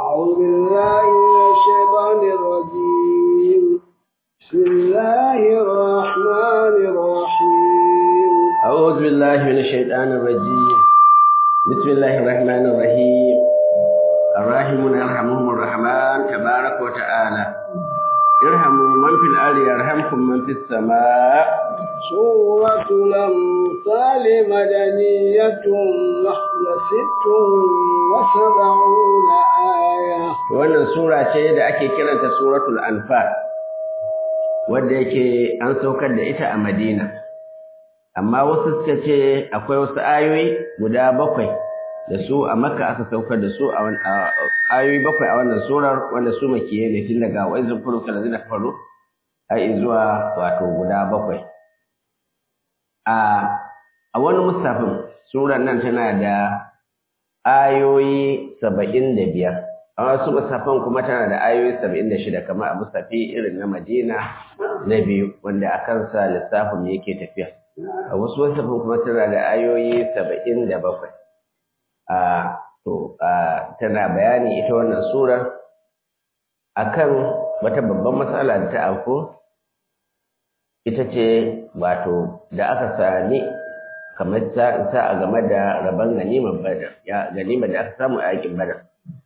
أعوذ بالله من الشيطان الرجيم بسم الله الرحمن الرحيم أعوذ بالله من الشيطان الرجيم بسم الله الرحمن الرحيم الراحمون يرحمهم الرحمن تبارك وتعالى ارحموا من في الأرض يرحمكم من في السماء سورة الأمثال مدنية نحن ست وسبعون آية wannan sura ce da ake kiranta suratul anfal wadda yake an saukar da ita a madina amma wasu suka ce akwai wasu ayoyi guda bakwai da su a makka aka saukar da su a ayoyi bakwai a wannan surar wanda su makiye ne tun daga wa'izin furu kala zina faru har zuwa wato guda bakwai a wani musafin surar nan tana da ayoyi saba'in da biyar a wasu musafin kuma tana da ayoyi saba'in da shida kamar a musafi irin na madina na biyu wanda a kansa lissafin yake tafiya a wasu musafin kuma tana da ayoyi saba'in da bakwai a to tana bayani ita wannan surar akan wata babban matsala da ta auku ita ce wato da aka sami kamar ta a game da rabon ganimar badar ya ganimar da aka samu a yakin badar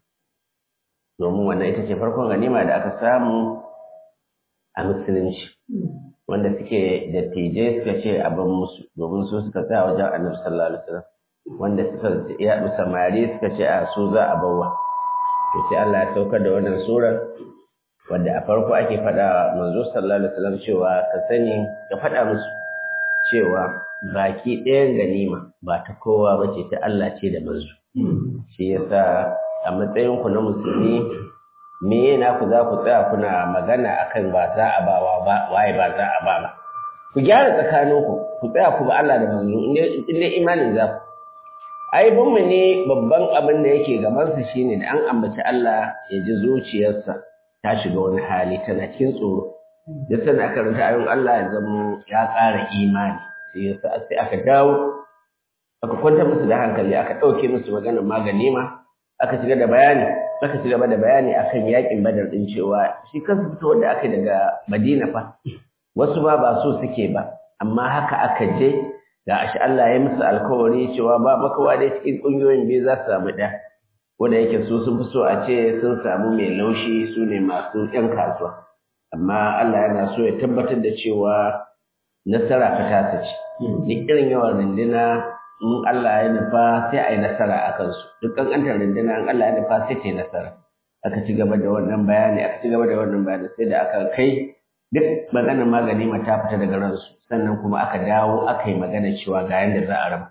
domin wannan ita ce farkon ganima da aka samu a musulunci wanda suke da tije suka ce abin musu domin su suka tsaya wajen annabi sallallahu alaihi wasallam wanda suka ya samari suka ce a su za a bawa to sai Allah ya saukar da wannan sura wanda a farko ake faɗa manzo sallallahu alaihi wasallam cewa ka sani ka faɗa musu cewa baki ɗayan ganima ba ta kowa ba ce ta Allah ce da manzo shi yasa a matsayin ku na musulmi me yana ku za ku tsaya kuna magana akan ba za a ba ba waye ba za a ba ba ku gyara tsakaninku ku tsaya ku ba Allah da manzo in dai imanin za ku ai mu ne babban abin da yake gabansa shine da an ambaci Allah ya ji zuciyarsa ta shiga wani hali tana cikin tsoro duk sanda aka rinta ayon Allah ya zama ya ƙara imani sai yasa sai aka dawo aka kwantar musu da hankali aka ɗauke musu maganar magani ma aka shiga da bayani aka ci gaba da bayani akan yakin badar din cewa shi kansa fito wanda aka daga Madina fa wasu ba ba so suke ba amma haka aka je ga ashi Allah ya musu alkawari cewa ba makawa dai cikin ƙungiyoyin biyu za su samu ɗaya wanda yake su sun fi so a ce sun samu mai laushi su ne masu ‘yan kasuwa amma Allah yana so ya tabbatar da cewa nasara fa ta ce duk irin yawan runduna in Allah ya nufa sai a yi nasara a kansu duk ƙanƙantar runduna in Allah ya nufa sai ta yi nasara aka ci gaba da wannan bayani aka ci gaba da wannan bayani sai da aka kai duk maganar magani ma ta fita daga ransu sannan kuma aka dawo aka yi magana cewa ga yanda za a raba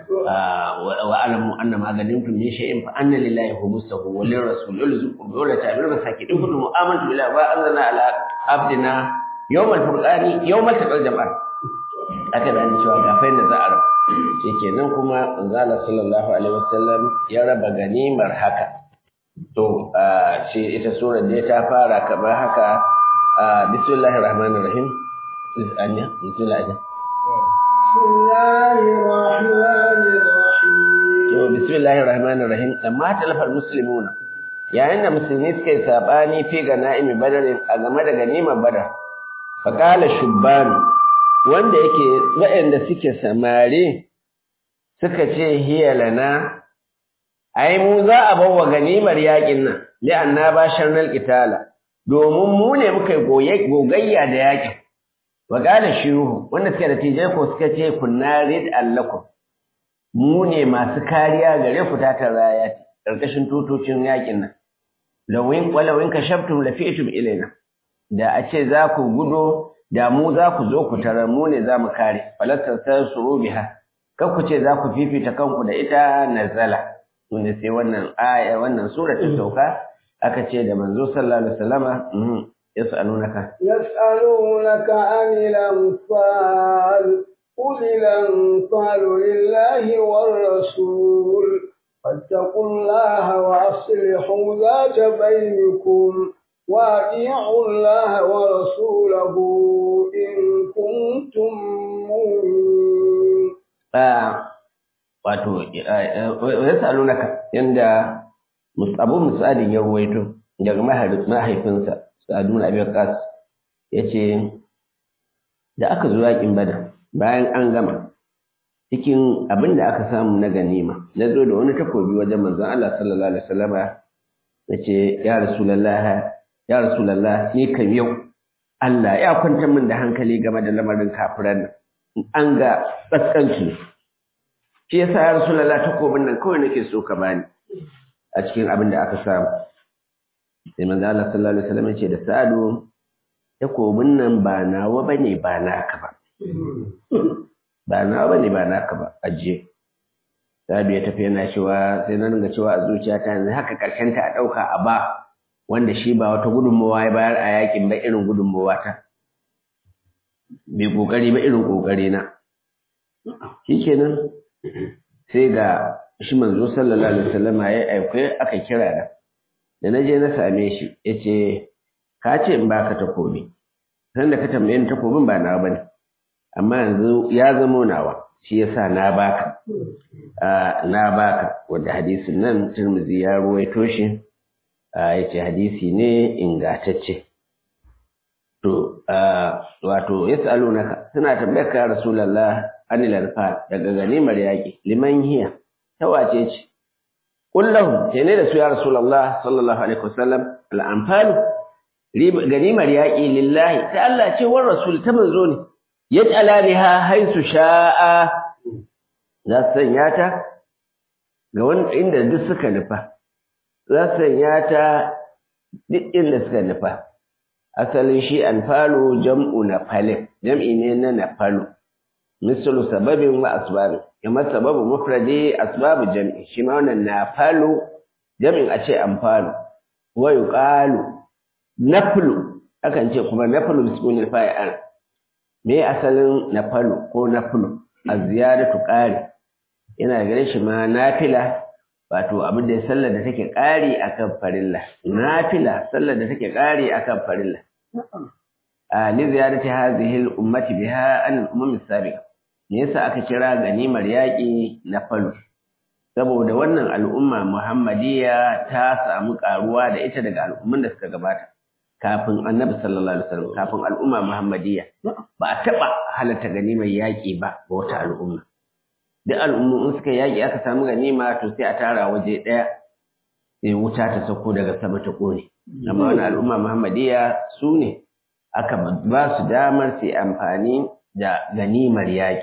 wa alamu anna maganin kun min shay'in fa anna lillahi khumsuhu wa lirrasul yulzuqu bi wala ta'bir masakin in kuntum amantu billahi wa anzalna ala abdina yawmal furqani yawmal taqal jama'an aka bani cewa ga fa yanda za a raba shikenan kuma manzala sallallahu alaihi wasallam ya raba ganimar haka to shi ita surar da ta fara kamar haka بسم الله الرحمن الرحيم أنيا بسم الله أجل بسم الله الرحمن الرحيم بسم الله الرحمن الرحيم لما تلف المسلمون yayin da musulmi suka yi sabani fi ga na'imi badarin a game da ganimar badar faƙala shubbanu wanda yake waɗanda suke samari suka ce hiya lana ai mu za a bawa ganimar yaƙin nan li'anna ba sharnal qitala domin mu ne muka yi gogayya da yakin wa qala shiruhu wanda suka da tijai ko suka ce kunna rid allakum mu ne masu kariya gare ku ta taraya karkashin tutocin yakin nan lawin walawin kashaftum lafi'tum ilaina da a ce za ku gudo da mu za ku zo ku tarar mu ne za mu kare falastar tansuru biha kar ku ce za ku fifita kanku da ita nazala wanda sai wannan aya wannan sura ta sauka aka ce da manzo sallallahu alaihi wasallama yas'alunaka yas'alunaka anil anfal qul al-anfal lillahi war rasul fattaqullaha wa aslihu dhata bainakum وأطيعوا الله ورسوله إن كنتم مؤمنين. wato ya salunaka yanda abu musadin ya ruwaito daga mahaifinsa sa'adu na abin kas ya ce da aka zo yakin badar bayan an gama cikin abin da aka samu na ganima na zo da wani takobi wajen manzon Allah sallallahu alaihi wasallam ya ce ya rasulullah ya rasulullah ni kam yau Allah ya kwantar min da hankali game da lamarin kafiran nan an ga tsaskanci shi yasa ya rasulullah takobin nan kawai nake so ka bani a cikin abin da aka samu sai manzo Allah sallallahu alaihi wasallam ya ce da Sa'adu takobin nan ba nawa bane ba naka ba ba nawa bane ba naka ba ajiye Sa'adu ya tafi yana cewa sai na dinga cewa a zuciyata yanzu haka karshen ta a dauka a ba wanda shi ba wata gudunmawa ya bayar a yakin ba irin gudunmawa ta bai kokari ba irin kokari na shikenan sai ga shi manzo sallallahu alaihi wasallam ya aike aka kira da da naje na same shi yace ka ce in baka takobi san da ka tambaye ni takobin ba nawa bane amma yanzu ya zamo nawa shi yasa na baka na baka wanda hadisin nan Tirmidhi ya ruwaito shi yace hadisi ne ingantacce to wato yasalunaka suna tambayar ka rasulullah anil anfal daga ganimar yaki liman hiya ta wace ce kullahum ce ne da su ya rasulullah sallallahu alaihi wasallam al anfal ganimar yaki lillahi ta Allah ce war rasul ta manzo ne yaj'ala biha haisu sha'a za su sanya ta ga wani inda duk suka nufa za su sanya ta duk inda suka nufa asalin shi anfalu jam'u na falin jam'i ne na nafalu misalu sababin wa asbabi kamar sababu mufradi asbabu jam'i shi ma wannan nafalu jam'in a ce anfalu wa yuqalu naflu akan ce kuma naflu bismil fa'il me asalin nafalu ko naflu az-ziyadatu qari yana gare shi ma nafila wato abin da ya sallar da take ƙari akan farilla nafila sallar da take ƙari akan farilla a li ziyarati hadhihi al-ummati biha an al-umam as-sabiqa me yasa aka kira ganimar yaƙi na falu saboda wannan al'umma muhammadiyya ta samu ƙaruwa da ita daga al'umman da suka gabata kafin annabi sallallahu alaihi wasallam kafin al'umma muhammadiyya ba a taɓa halatta ganimar yaƙi ba ga wata al'umma duk al'ummu in suka yaƙi aka samu ganima to sai a tara waje ɗaya sai wuta ta sauko daga sama ta ƙone amma wani al'umma muhammadiyya su ne aka ba su damar su amfani da ganimar yaƙi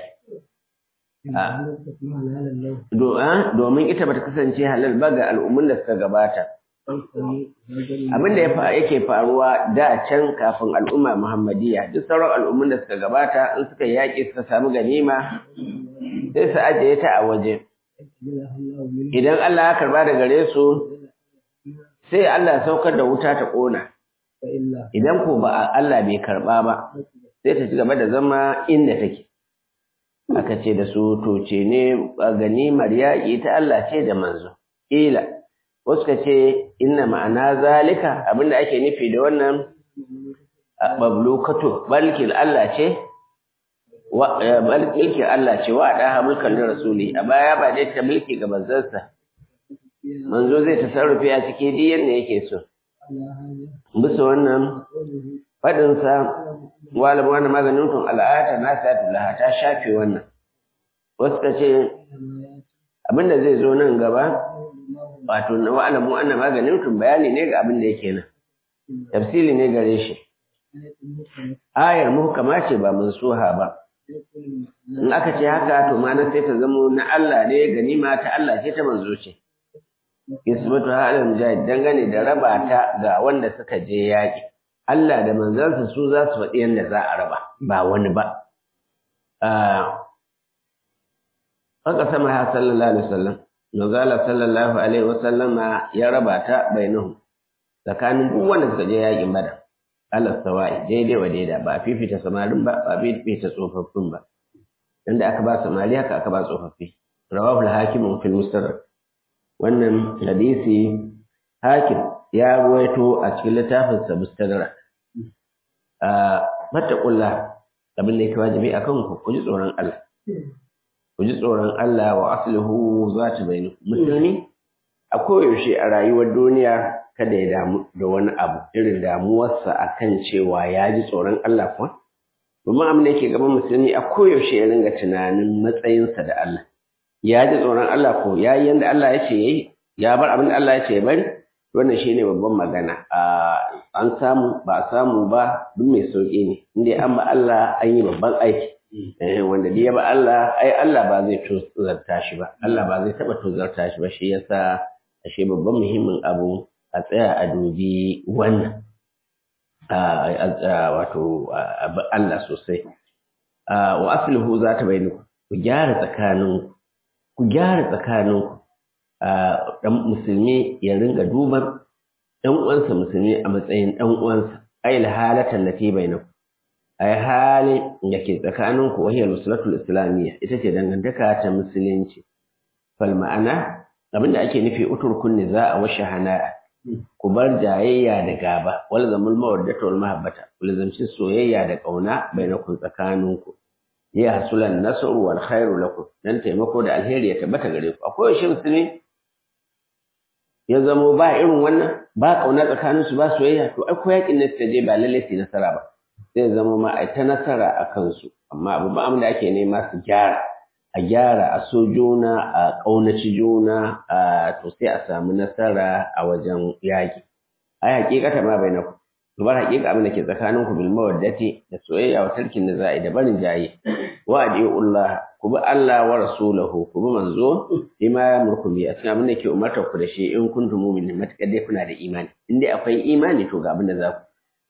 domin ita bata kasance halal ba ga al'ummun da suka gabata abin da yake faruwa da can kafin al'umma muhammadiyya duk sauran al'ummun da suka gabata in suka yaƙi suka samu ganima sai su ajiye ta a waje idan Allah ya karba da gare su sai Allah ya saukar da wuta ta ƙona idan ko ba Allah bai karba ba sai ta ci gaba da zama inda take aka ce da su to ce ne ganimar yaƙi ta Allah ce da manzo ila wasu ka ce inna ma'ana zalika abinda ake nufi da wannan bablukato balkil Allah ce mulkin Allah ce wa da mulkan da rasuli a baya ba dai ta mulki ga manzansa manzo zai tasarrufi a cikin duk yanda yake so bisa wannan fadin sa wala wannan maganin tun al'ata na sa laha ta shafe wannan wasu ka ce abinda zai zo nan gaba wato na wa'alamu anna maganin tun bayani ne ga abin da yake nan tafsili ne gare shi ayar muhkama ce ba mansuha ba in aka ce haka to ma na sai ta zamo na Allah ne ganima ta Allah ce ta manzo ce isbatu halal mujahid dangane da raba ta ga wanda suka je yaki Allah da manzansa su za su faɗi yadda za a raba ba wani ba haka sama ha sallallahu alaihi wasallam Nuzala sallallahu alaihi wasallam ya raba ta bainahum tsakanin duk wanda suka je yakin badar Allah sawa'i daidai wa daida ba a fifita samarin ba ba a fifita tsofaffin ba inda aka ba samari haka aka ba tsofaffi rawahu al-hakim fil mustadrak wannan hadisi hakim ya ruwaito a cikin littafin sa mustadrak a mattaqullah abin da yake wajibi akan ku ku ji tsoron Allah ku ji tsoron Allah wa aslihu zati bainakum musulmi a koyaushe a rayuwar duniya kada ya damu da wani abu irin damuwarsa akan cewa ya ji tsoron Allah kuwa domin abin da yake gaban musulmi a koyaushe ya ringa tunanin matsayinsa da Allah ya ji tsoron Allah ko ya yi yadda Allah ya ce ya yi ya bar abin da Allah ya ce ya bari wannan shi ne babban magana an samu ba a samu ba duk mai sauƙi ne inda an ba Allah an yi babban aiki wanda da ya ba Allah ai Allah ba zai tozarta shi ba Allah ba zai taɓa tozarta shi ba shi yasa ashe babban muhimmin abu a tsaya a dubi wannan wato Allah sosai wa aslihu za ta bayyana ku gyara tsakanin ku gyara tsakanin dan musulmi ya ringa duban dan uwansa musulmi a matsayin dan uwansa ay halatan lati bainakum ay hali da ke tsakanin ku wahiyar musulatul islamiyya ita ce dangantaka ta musulunci fal ma'ana abinda ake nufi uturkun niza a washe hana'a ku bar jayayya da gaba wal zamul mawaddatu wal mahabbata ku lazamci soyayya da kauna bainakum tsakaninku ya hasulan nasru wal khairu lakum dan taimako da alheri ya tabbata gare ku akwai shi musulmi ya zamo ba irin wannan ba kauna tsakanin su ba soyayya to ai ko yakin nan je ba lalle su nasara ba sai zama ma ai ta nasara a kansu amma abu ba da ake nema su gyara a gyara a so juna a ƙaunaci juna a to sai a samu nasara a wajen yaƙi ai hakikata ma bai na ku ku bar hakika abin da ke tsakanin ku bil mawaddati da soyayya wa tarkin da za'i da barin jayi wa adiullah ku bi Allah wa rasulahu ku bi manzo bima ya murku bi a cikin abin da ke umartar ku da shi in kuntum mu'minin matakar dai kuna da imani in dai akwai imani to ga abin da za ku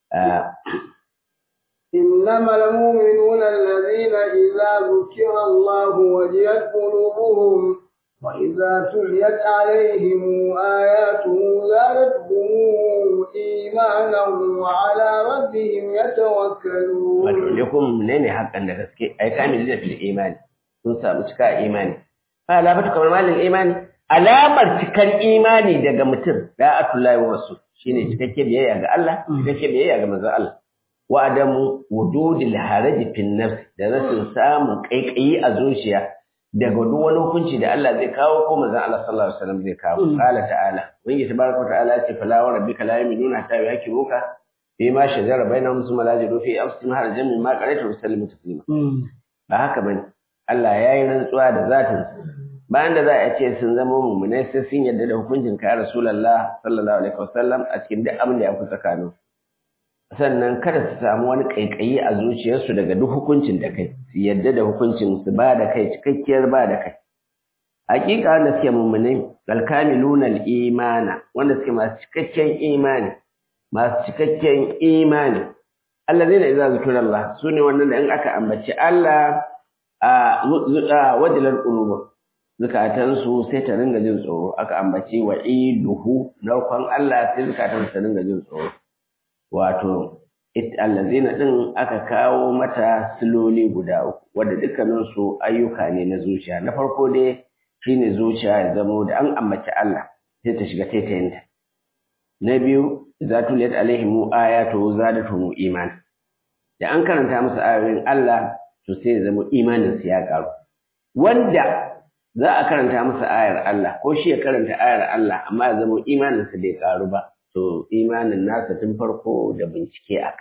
إنما المؤمنون الذين إذا ذكر الله وجلت قلوبهم وإذا تليت عليهم آياته زادتهم إيمانا وعلى ربهم يتوكلون. لكم منين حقا نفسك أي كامل في الإيمان تنسى مشكا إيماني فلا بتكم مال الإيمان alamar cikar imani daga mutum da'atullahi wa rasul shine cikakke biyayya ga Allah cikakke biyayya ga manzon Allah wa adamu wujudil haraji fil nafs da rashin samun kaikayi a zuciya daga duk wani hukunci da Allah zai kawo ko manzon Allah sallallahu alaihi wasallam zai kawo qala ta'ala wani tabaraka ta'ala ce fala wa rabbika la yu'minuna hatta yakiruka fi ma shajara bainahum thumma la yajidu fi anfusihim harajan mimma qara'ta wa sallimu taslima ba haka bane Allah yayi rantsuwa da zatin bayan da za a ce sun zama mummunai sai sun yarda da hukuncin ka Rasulullah sallallahu alaihi wasallam a cikin duk abin da ya fi tsakaninsu sannan kada su samu wani ƙaiƙayi a zuciyarsu daga duk hukuncin da kai su yadda da hukuncin su ba da kai cikakkiyar ba da kai hakika wanda suke mummunai alkamiluna imana wanda suke masu cikakken imani masu cikakken imani allazina idza zikra Allah sune wannan da in aka ambaci Allah a wajilar qulub zukatansu sai ta ringa jin tsoro aka ambaci wa'iduhu narkon Allah sai zukatansu ta ringa jin tsoro wato allazina din aka kawo mata siloli guda uku wanda dukkanin su ayyuka ne na zuciya na farko dai shine zuciya ya zamo da an ambaci Allah sai ta shiga taitayinta na biyu za tuliyat alaihim ayatu zadatuhum iman da an karanta musu ayoyin Allah to sai ya zama imanin su ya karu wanda za a karanta masa ayar Allah ko shi ya karanta ayar Allah amma ya zama imanin sa bai karu ba to imanin nasa tun farko da bincike akai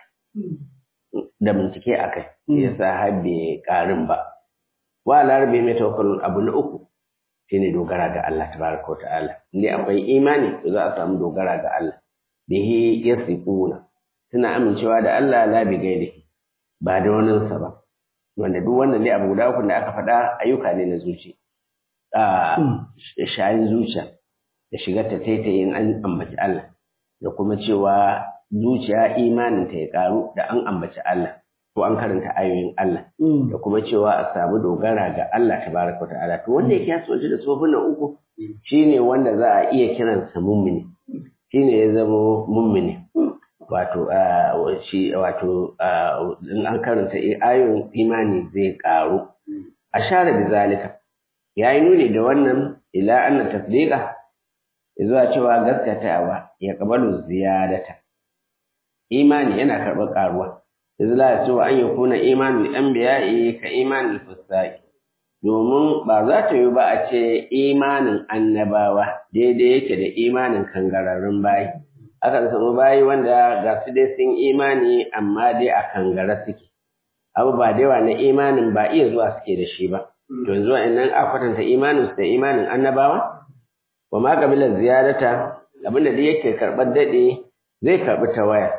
da bincike akai yasa har bai karin ba wa larabi mai tawakkalun abu na uku shine dogara ga Allah tabaraka wa ta'ala indai akwai imani to za a samu dogara ga Allah bihi yasiquna suna amincewa da Allah la bi gairihi ba da waninsa ba wanda duk wannan ne abu guda uku da aka faɗa ayyuka ne na zuci a shayin zuciya da shigar ta taitayin an ambaci Allah da kuma cewa zuciya imanin ta ya karu da an ambaci Allah ko an karanta ayoyin Allah da kuma cewa a samu dogara ga Allah tabaraka wa ta'ala to wanda yake yaso da tsofin nan uku shine wanda za a iya kiransa mummuni shine ya zama mummuni wato shi wato in an karanta ayoyin imani zai karu ashara da zalika yayi nuni da wannan ila anna tasdiqa zuwa cewa gaskatawa ya kabalu ziyadata imani yana karɓar karuwa yanzu la cewa an yakuna imanul anbiya'i ka imanul fusaqi domin ba za ta yi ba a ce imanin annabawa daidai yake da imanin kangararrun bayi akan samu bayi wanda ga su dai sun imani amma dai a kangara suke abu ba da yawa na imanin ba iya zuwa suke da shi ba to yanzu wa'annan a kwatanta imanin su da imanin annabawa wa ma kabilar ziyarata abinda da yake karɓar daɗe zai karɓi ta waya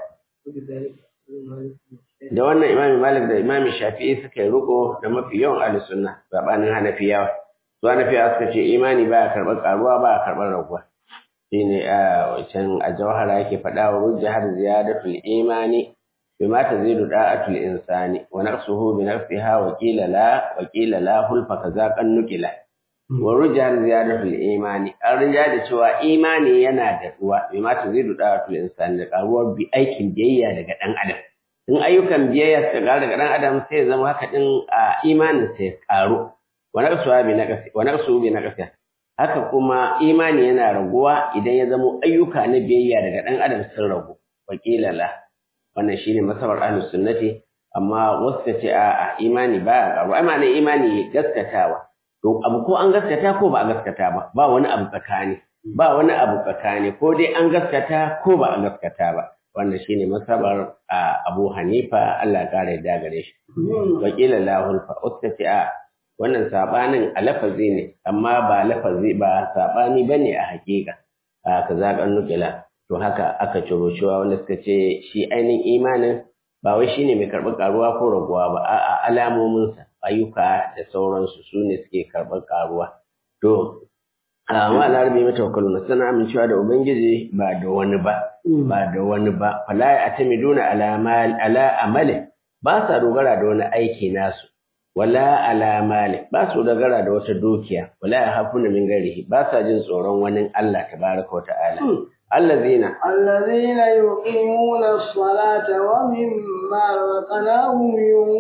da wannan imami malik da imami shafi'i suka yi riko da mafi yawan ahli sunna sabanin hanafiyawa su hanafiyawa suka ce imani baya karɓar karuwa baya karɓar raguwa shine a can a jawhara yake faɗa wa wujjahar ziyadatul imani bima tazidu da'atul insani wa naqsuhu bi nafsiha wa qila la wa qila la hulfa kaza kan nukila wa rujjar ziyadatul imani an rinja da cewa imani yana da ruwa bima tazidu da'atul insani da karuwar bi aikin biyayya daga dan adam in ayyukan biyayya suka ƙara daga ɗan adam sai zama haka ɗin a imanin sai ƙaru wa naqsuha bi naqsi wa naqsuhu bi naqsi haka kuma imani yana raguwa idan ya zama ayyuka na biyayya daga ɗan adam sun ragu wakila la wannan shine masabar ahlus sunnati amma wasu ta ce a imani ba ƙaru ai ma'anar imani gaskatawa to abu ko an gaskata ko ba a gaskata ba ba wani abu tsakani ba wani abu tsakani ko dai an gaskata ko ba a gaskata ba wannan shine masabar Abu Hanifa Allah ya kare da gare shi wakila lahul fa ustati a wannan sabanin a lafazi ne amma ba lafazi ba sabani bane a hakika a kaza kan nukila to haka aka ciro cewa wanda suka ce shi ainihin imanin ba wai shine mai karɓar karuwa ko raguwa ba a'a alamominsa ayyuka da sauransu su ne suke karɓar karuwa to amma larabi mata wakaluna suna amincewa da ubangiji ba da wani ba ba da wani ba fala ya atamiduna ala mal ala amali ba sa dogara da wani aiki nasu wala ala mali ba su dogara da wata dukiya wala ya hafuna min garihi ba sa jin tsoron wani Allah tabaraka wa ta'ala allazina الذين يقيمون الصلاة ومما رزقناهم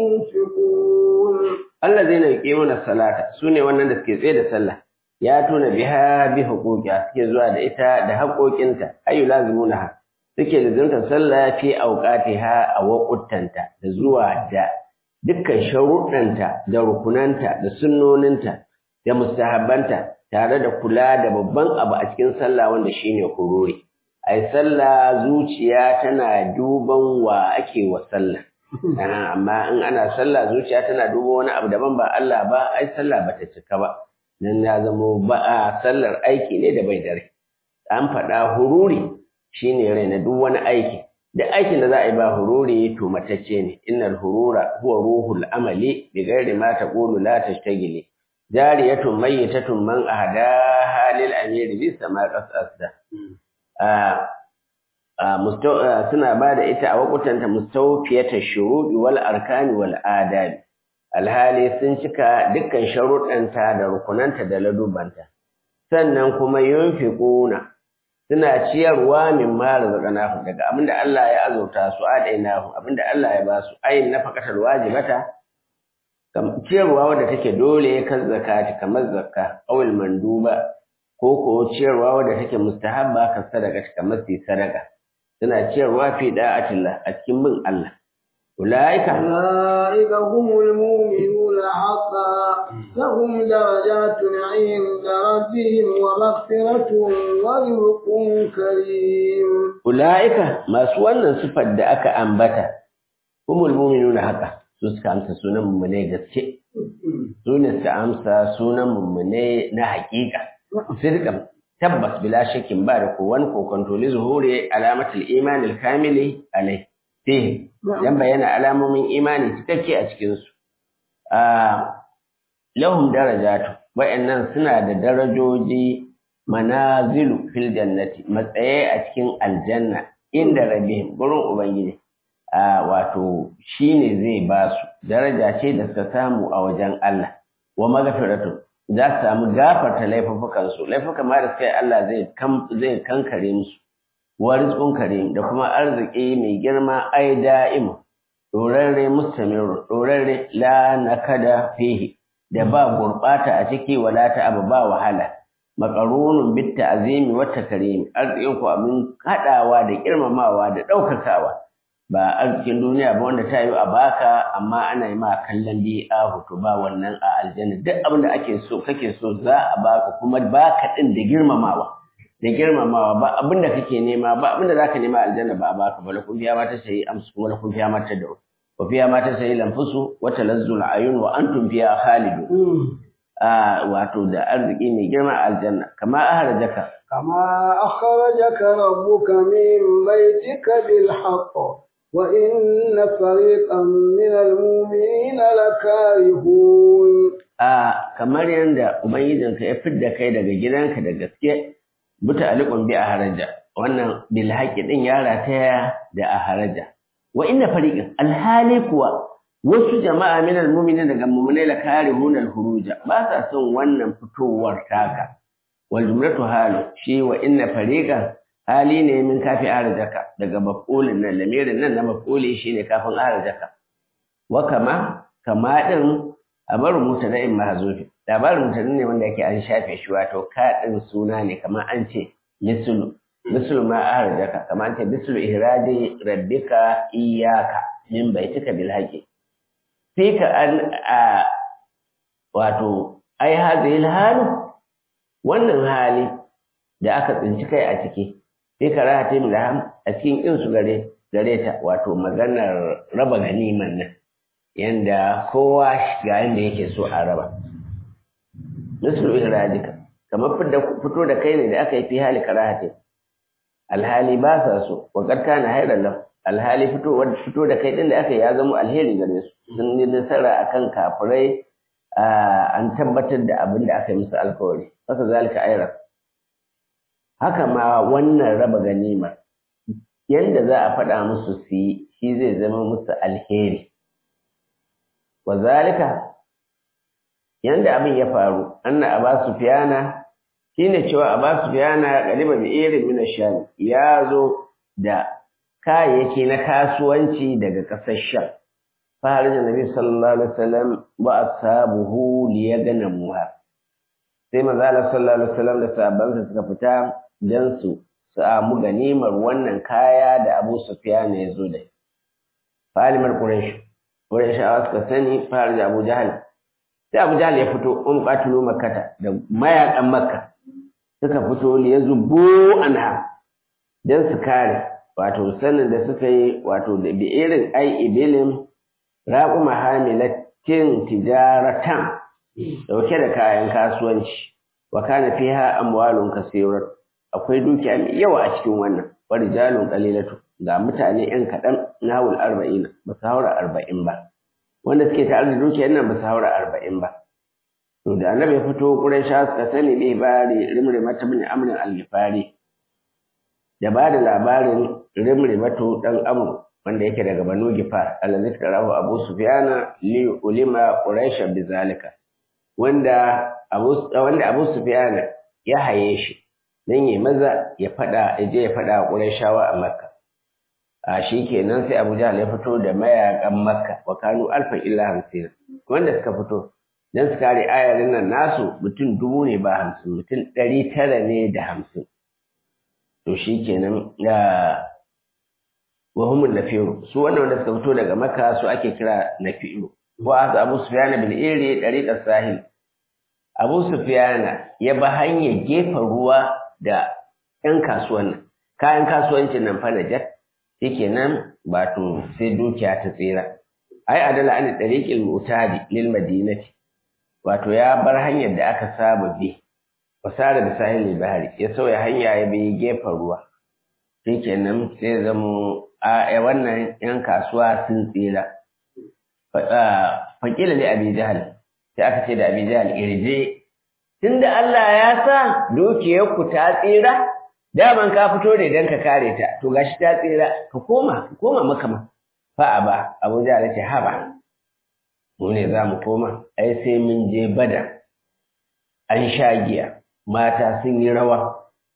ينفقون allazina yuqimuna salata sune wannan da suke tsaye da sallah ya tuna biha bi huquqiha suke zuwa da ita da haƙoƙinta ayu lazimunaha suke lazimta sallah fi awqatiha a waquttanta da zuwa da dukkan sharuɗanta da rukunanta da sunnoninta da mustahabbanta tare da kula da babban abu a cikin sallah wanda shine hururi ai sallah zuciya tana duban wa ake wa sallah amma in ana sallah zuciya tana duban wani abu daban ba Allah ba ai sallah bata cika ba nan ya zamo ba a sallar aiki ne da bai dare an faɗa hururi shine rai na duk wani aiki da aikin da za a yi ba hururi to matacce ne innal hurura huwa ruhul amali bi ghairi ma taqulu la tashtagili jariyatun mayyitatun man ahda halil amiri bi sama qasasda suna ba da ita a wakutanta mustawfiyata shuruɗi wal arkani wal adabi alhali sun cika dukkan sharuɗanta da rukunanta da ladubanta sannan kuma yunfiquna suna ciyarwa min ma razaqnahu daga abinda Allah ya azurta su adainahu abinda Allah ya ba su ayin nafaqatul wajibata ciyarwa wadda take dole kan zakati kamar zakka awil manduba ko ko ciyarwa wadda take mustahabba kan sadaka kamar sai sadaka suna ciyarwa fi da'atillah a cikin bin Allah ulaika أولئك هم المؤمنون حقا لهم درجات عند ربهم ومغفرة ورزق كريم ulaika masu wannan sifar da aka ambata humul mu'minuna haka su suka amsa sunan mummune gaske su ne suka amsa sunan mummune na haƙiƙa sirkan tabbas bila shakin ba da kowan kokonto li zuhuri alamatul iman kamili alai fihi dan bayyana alamomin imani cikakke a cikin su a lahum darajatu wa'annan suna da darajoji manazilu fil jannati matsaye a cikin aljanna inda rabbihim gurin ubangiji a wato shine zai ba su daraja ce da suka samu a wajen Allah wa maghfiratu za su samu gafarta laifukan su laifukan ma da suka yi Allah zai zai kankare musu wa rizqun karim da kuma arziki mai girma ai da'im dorarre mustamir dorarre la nakada fihi da ba gurbata a ciki wala ta abu ba wahala makarunun bit ta'zimi wa takrim arzikin ku abin hadawa da girmamawa da daukakawa ba arzikin duniya ba wanda ta yi a baka amma ana yi ma kallon bi'a hoto ba wannan a aljanna duk abin da ake so kake so za a baka kuma baka din da girmamawa da girmamawa ba abin da kake nema ba abin da zaka nema aljanna ba a baka ba lakum fiya ma ta sayi amsu kuma lakum fiya ma ta da wa fiya ma ta sayi lamfusu wa talazzul ayun wa antum fiya khalidun wato da arziki mai girma a aljanna kama ahrajaka كما أخرجك ربك من بيتك بالحق وإن فريقا من المؤمنين لكارهون a kamar yadda ubangijinka ya fidda kai daga gidanka da gaske buta alikun bi a haraja wannan bil haƙi din ya rataya da a haraja wa inna fariqan alhali kuwa wasu jama'a min almu'minin daga mu'minai la karihun alhuruja ba sa son wannan fitowar taka wal jumlatu halu shi wa inna fariqan hali ne min kafi arjaka daga maf'ulin nan lamirin nan na maf'uli shine kafin arjaka wa kama kama din abaru mutada'in mahzufi labarin mutadin ne wanda yake an shafe shi wato ka din suna ne kamar an ce mislu mislu ma arjaka kamar an ce mislu ihraji rabbika iyyaka min baitika bil haqi fika an a wato ai hadhihi halu wannan hali da aka tsinci kai a ciki sai ka rata min da a cikin kin su gare gare ta wato maganar raba ganiman nan yanda kowa ga yanda yake so a raba mislu ihrajika kamar fito da kai ne da aka yi fi hali karahati alhali ba sa so wa qad kana hayran lahu alhali fito fito da kai din da aka yi ya zama alheri gare su sun yi nasara akan kafirai an tabbatar da abin da aka yi musu alkawari haka zalika ayran haka ma wannan raba ganima yanda za a faɗa musu su yi shi zai zama musu alheri wa zalika yanda abin ya faru anna aba sufyana shine cewa aba sufyana galiba bi irin min sham ya zo da kayayyaki na kasuwanci daga ƙasar sham fa harja nabi sallallahu alaihi wasallam wa ashabuhu liyagnamuha sai manzo Allah sallallahu alaihi wasallam da sahabbansa suka fita dan su samu ganimar wannan kaya da Abu Sufyan ya zo da falimar Quraysh Qurayshawa suka sani fara da Abu Jahal sai Abu Jahal ya fito um qatilu makkata da mayakan makka suka fito li yazbu anha dan su kare wato sanin da suka yi wato da bi irin ai ibilin raquma hamilatin tijaratan dauke da kayan kasuwanci wa kana fiha amwalun kaseerat akwai dukiya mai yawa a cikin wannan wa rijalun qalilatu ga mutane yan kadan nawul 40 ba su haura 40 ba wanda suke tare da dukiyar nan ba su haura 40 ba to da annabi ya fito quraisha suka sani bai bari rimri mata bin amrin al-gifari da ba da labarin rimri mato dan amr wanda yake daga banu gifar allazi tarahu abu sufyana li ulima quraisha bizalika wanda Abu wanda Abu Sufyan ya haye shi dan yayi maza ya fada je ya fada Qurayshawa a Makka a shikenan sai Abu Jahl ya fito da mayakan Makka wa kanu alfan illa hamsin wanda suka fito dan su kare ayarin nan nasu mutum dubu ne ba hamsin mutum ɗari tara ne da hamsin to shikenan ya wa humul nafiru su wannan wanda suka fito daga Makka su ake kira nafiru wa Abu Sufyan bin Iri dariqas sahil Abu Sufyana ya ba hanyar gefen ruwa da ‘yan kasuwan nan, kayan kasuwancin nan fa najat, yake nan ba to sai dukiya ta tsira. Ai, adala an ɗariƙin mutadi lil madinati, wato ya bar hanyar da aka saba bi, wasara da sahilin bahari, ya sauya hanya ya bi gefen ruwa. Yake nan sai zamo a wannan ‘yan kasuwa sun tsira. Fakila ne Abi Jahal, sai aka ce da Abi Jahal irje tunda Allah ya sa dukiyarku ta tsira daman ka fito ne dan ka kare ta to gashi ta tsira ka koma ka koma maka ma fa aba Abu Jahal ce haba mu ne za mu koma ai sai mun je bada an sha giya mata sun yi rawa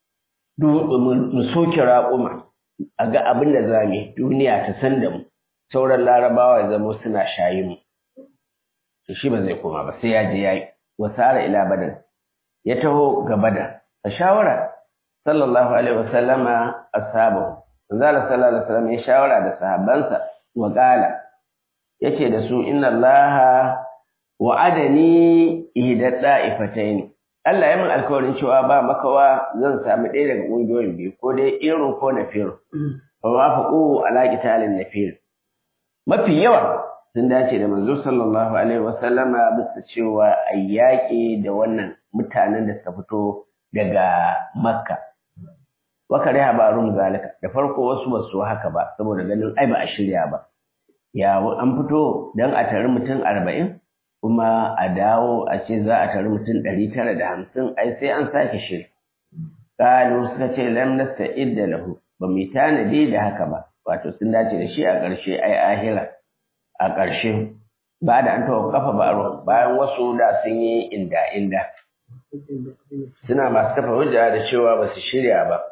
mu soke raƙuma a ga abin da za mu duniya ta san da mu sauran larabawa ya zama suna shayi mu to shi ba zai koma ba sai ya je yayi wasara ila badan ya taho ga badan a shawara sallallahu alaihi wasallama ashabu manzo Allah sallallahu alaihi wasallam ya shawara da sahabbansa wa qala yace da su inna allaha wa'adani ihda da'ifatayn Allah ya min alkawarin cewa ba makawa zan sami ɗaya daga ƙungiyoyin biyu ko dai irin ko nafir fa wafaqu ala qitalin nafir mafi yawa sun dace da manzo sallallahu alaihi wasallama bisa cewa ayyaki da wannan mutanen da suka fito daga makka wa kariha ba'rum zalika da farko wasu ba su haka ba saboda ganin ai ba a shirya ba ya an fito dan a tare mutum arba'in kuma a dawo a ce za a tari mutum ɗari tara da hamsin ai sai an sake shiri ƙalu suka ce lam nasta'id da lahu ba mu tanadi da haka ba wato sun dace da shi a ƙarshe ai ahira a ƙarshe ba da an tawo kafa ba bayan wasu da sun yi inda inda suna masu kafa hujja da cewa ba su shirya ba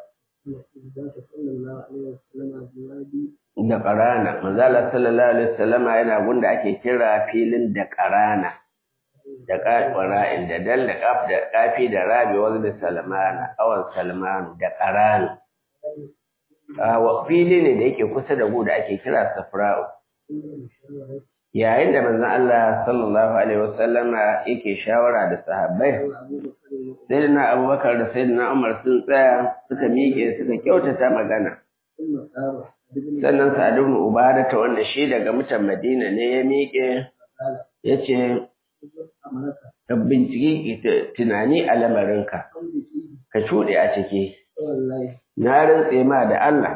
da ƙarana manzala sallallahu alaihi wasallama yana gunda ake kira filin da ƙarana da ƙara'in da dal da ƙaf da ƙafi da rabi wani da salmana awan salmanu da ƙarana wa fili ne da yake kusa da gu da ake kira safra'u yayin da manzon Allah sallallahu alaihi wasallama yake shawara da sahabbai sayyidina Abubakar da sayyidina Umar sun tsaya suka miƙe suka kyautata magana sannan Sa'ad ibn Ubada ta wanda shi daga mutan Madina ne ya miƙe yace ka binciki tunani a lamarinka ka shuɗe a ciki na rantse ma da Allah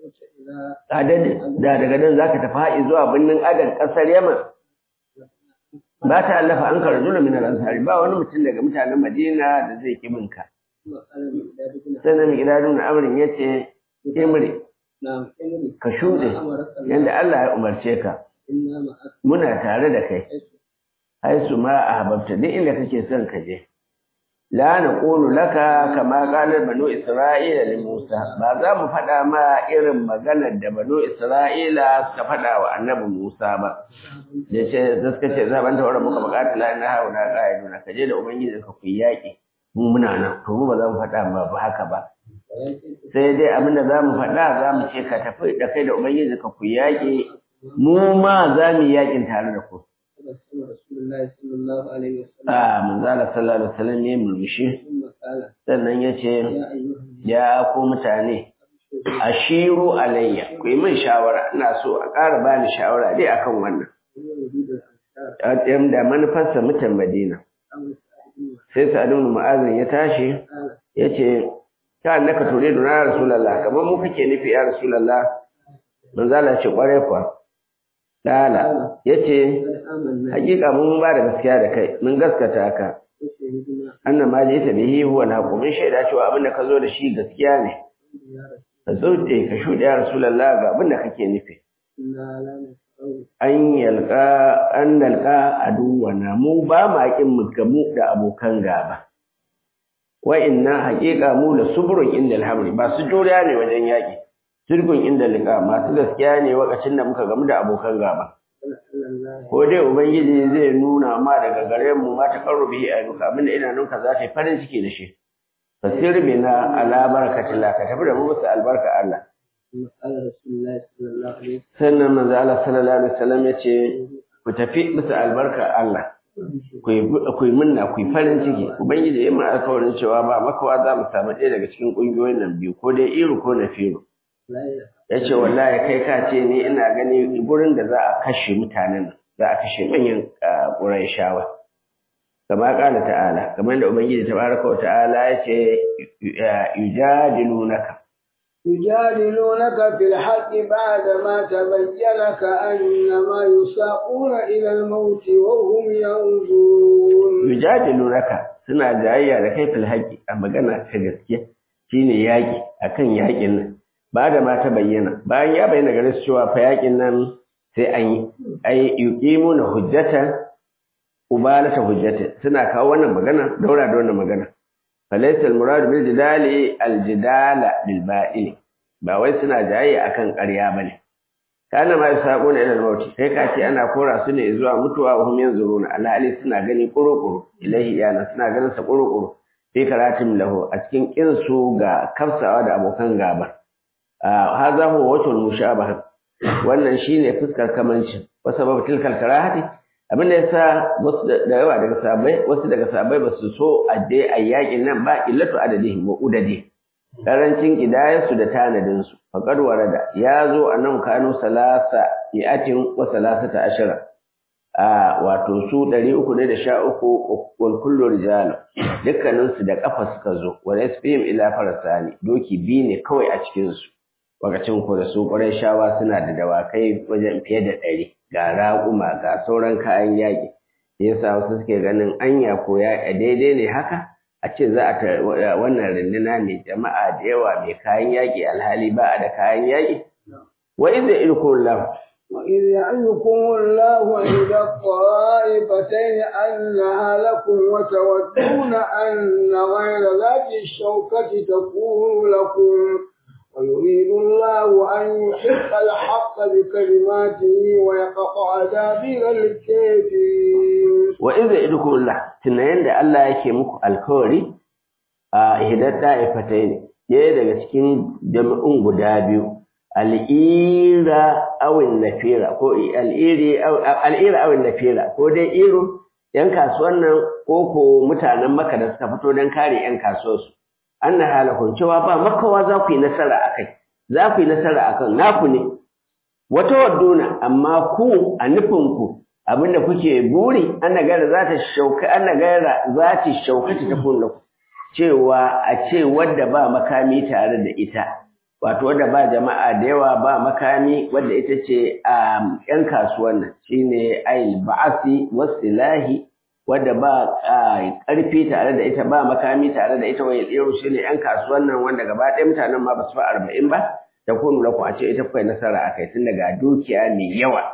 da daga nan zaka tafi haɗi zuwa birnin Adan ƙasar Yaman ba ta allafa an karzu min al-ansari ba wani mutum daga mutanen Madina da zai kibinka sannan mai gida nuna amrin yace imri ka shuɗe yadda Allah ya umarce ka muna tare da kai haisu ma a hababta duk inda kake son ka je la naqulu laka kama qala banu isra'ila li Musa ba za mu faɗa ma irin maganar da banu isra'ila suka faɗa wa annabi Musa ba yace suka ce za ban tawara muka bukata la na hauna qa'iduna ka je da ubangiji ka ku yaki mu muna nan to mu ba za mu faɗa ma ba haka ba sai dai abin da za mu faɗa za mu ce ka tafi da kai da ubangiji ka ku yaƙi mu ma za mu yi yaƙin tare da ku a manzala sallallahu alaihi wasallam ne murmushi sannan ya ce ya ku mutane ashiru alayya ku yi min shawara ina so a ƙara bani shawara dai akan wannan da manufarsa mutan madina sai sa'adun mu'azin ya tashi ya ce ta annaka turidu na rasulullah kamar mu kake nufi ya rasulullah manzo Allah ce kware kuwa dala yace hakika mun ba da gaskiya da kai mun gaskata ka annan ma ji ta bihi huwa al mun shaida cewa abin da ka zo da shi gaskiya ne ka zo da ka shuɗe ya rasulullah ga abin da kake nufi an yalka an nalka aduwana mu ba ma kin mu gamu da abokan gaba wa inna haqiqa mu la subrun inda alhamri ba su juriya ne wajen yaki sirgun inda liqa masu gaskiya ne lokacin da muka gamu da abokan gaba ko dai ubangiji zai nuna ma daga gare mu ma ta karrubi a duka abinda idanunka za ta yi farin ciki da shi fasir bina ala barakatillah ka tafi da mu musu albarka Allah sannan manzo Allah sallallahu alaihi wasallam ya ce ku tafi musu albarka Allah ku yi munna ku yi farin ciki ubangiji ya mun alkawarin cewa ba makawa za mu samu ɗaya daga cikin ƙungiyoyin nan biyu ko dai iru ko na firu ya ce wallahi kai ka ce ni ina gani gurin da za a kashe mutanen za a kashe manyan ƙurai shawa kama ƙala ta'ala kamar da ubangiji tabaraka wa ta'ala ya ce yujadilunaka يجادلونك في الحق بعدما تبين كأنما يساقون إلى الموت وهم ينظرون يجادلونك suna jayayya da kai fil haƙi a magana ta gaskiya shine yaƙi akan yaƙin nan ba da ma ta bayyana bayan ya bayyana gare su cewa fa yaƙin nan sai an yi ai yuqimuna hujjata ubalata hujjata suna kawo wannan magana daura da wannan magana falaysa al-murad bil jidali al-jidala bil ba'il ba wai suna jayayya akan ƙarya bane kana ma yasaquna ila al-maut kai ka ce ana kora su ne zuwa mutuwa wa hum yanzuruna alhali suna gani kurukuru ilahi yana suna ganin sa kurukuru fi karatin lahu a cikin kin su ga kafsawa da abokan gaba hadha huwa wajhul mushabah wannan shine fuskar kamanci wa sabab tilkal karahati abin da yasa wasu da yawa daga sabai wasu daga sabai ba su so a dai a yakin nan ba illatu adadihim wa udadi karancin kidayarsu da tanadin su faqad warada ya zo anan kanu salasa yatin wa salasata ashara a wato su 313 wal kullu rijal dukkanin su da kafa suka zo wa nasbihim ila farasani doki bi ne kawai a cikin su wakacin ku da su ƙwarai shawa suna da dawakai wajen fiye da ɗari ga raƙuma ga sauran kayan yaƙi da yasa wasu suke ganin anya ko ya daidai ne haka a ce za a wannan runduna mai jama'a da yawa mai kayan yaƙi alhali ba a da kayan yaƙi wa idza ilkum lahu وإذ يعظكم الله إحدى الطائفتين أنها لكم وتودون أن غير ذات الشوكة تكون لكم ويريد الله أن يحق الحق بكلماته ويقطع دابر الكافرين وإذا إدكم الله تنين da Allah yake muku alkawari a ihdar da'ifatain ɗaya daga cikin jami'un guda biyu al'ira awin nafira ko al'ira awin nafira ko dai irin ‘yan kasuwan nan ko ko mutanen maka da suka fito don kare ‘yan kasuwarsu an na halakun cewa ba makawa za ku yi nasara a kai za ku yi nasara a kan naku ne wata wadduna amma ku a nufinku abinda kuke buri ana gara za ta shauka ana gara za ta shauka ta tafi ku cewa a ce wadda ba makami tare da ita wato wadda ba jama'a da yawa ba makami wadda ita ce a ‘yan kasuwan nan shine ayil ba'asi wasilahi wadda ba ƙarfi tare da ita ba makami tare da ita wai yau shine ‘yan kasuwan nan wanda gaba ɗaya mutanen ma ba su fa arba'in ba da kunu lakum a ce ita kai nasara a kai tun daga dukiya mai yawa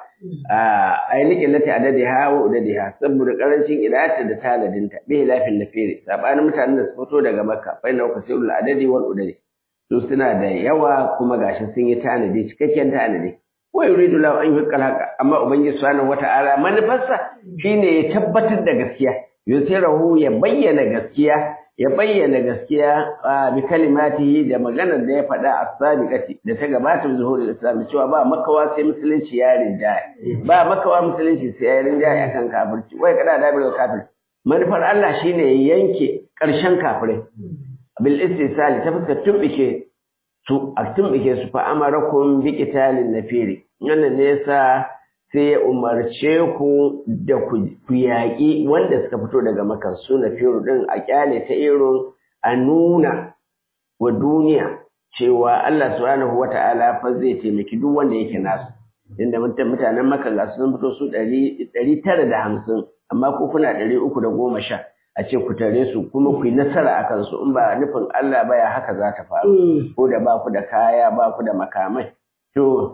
ai liƙin lati adadi ha wa udadi ha saboda ƙarancin idata da taladinta bihi lafin nafiri sabanin mutanen da su fito daga makka fa inna kasirul adadi wal udadi su suna da yawa kuma gashi sun yi tanadi cikakken tanadi wa yuridu lahu an yuqal haqa amma ubangiji subhanahu wata'ala manufarsa shine ya tabbatar da gaskiya yusirahu ya bayyana gaskiya ya bayyana gaskiya bi kalimatihi da maganar da ya faɗa a sabiqati da ta gabata zuhuri islam cewa ba makawa sai musulunci ya rinjaya ba makawa musulunci sai ya rinjaya akan kafirci wai kada da bil kafir manufar Allah shine ya yanke ƙarshen kafirai bil istisali ta fuskar tumbike su a tumbike su fa amarakum bi qitalin nafiri wannan ne yasa sai ya umarce ku da ku yaƙi wanda suka fito daga makan su nafiru din a kyale ta irin a nuna wa duniya cewa Allah subhanahu wata'ala fa zai taimaki duk wanda yake nasu inda mutanen maka ga sun fito su ɗari tara da hamsin amma ku kuna ɗari uku da goma sha a ce ku tare su kuma ku yi nasara a kansu in ba nufin Allah baya haka za ta faru ko da ba ku da kaya ba ku da makamai to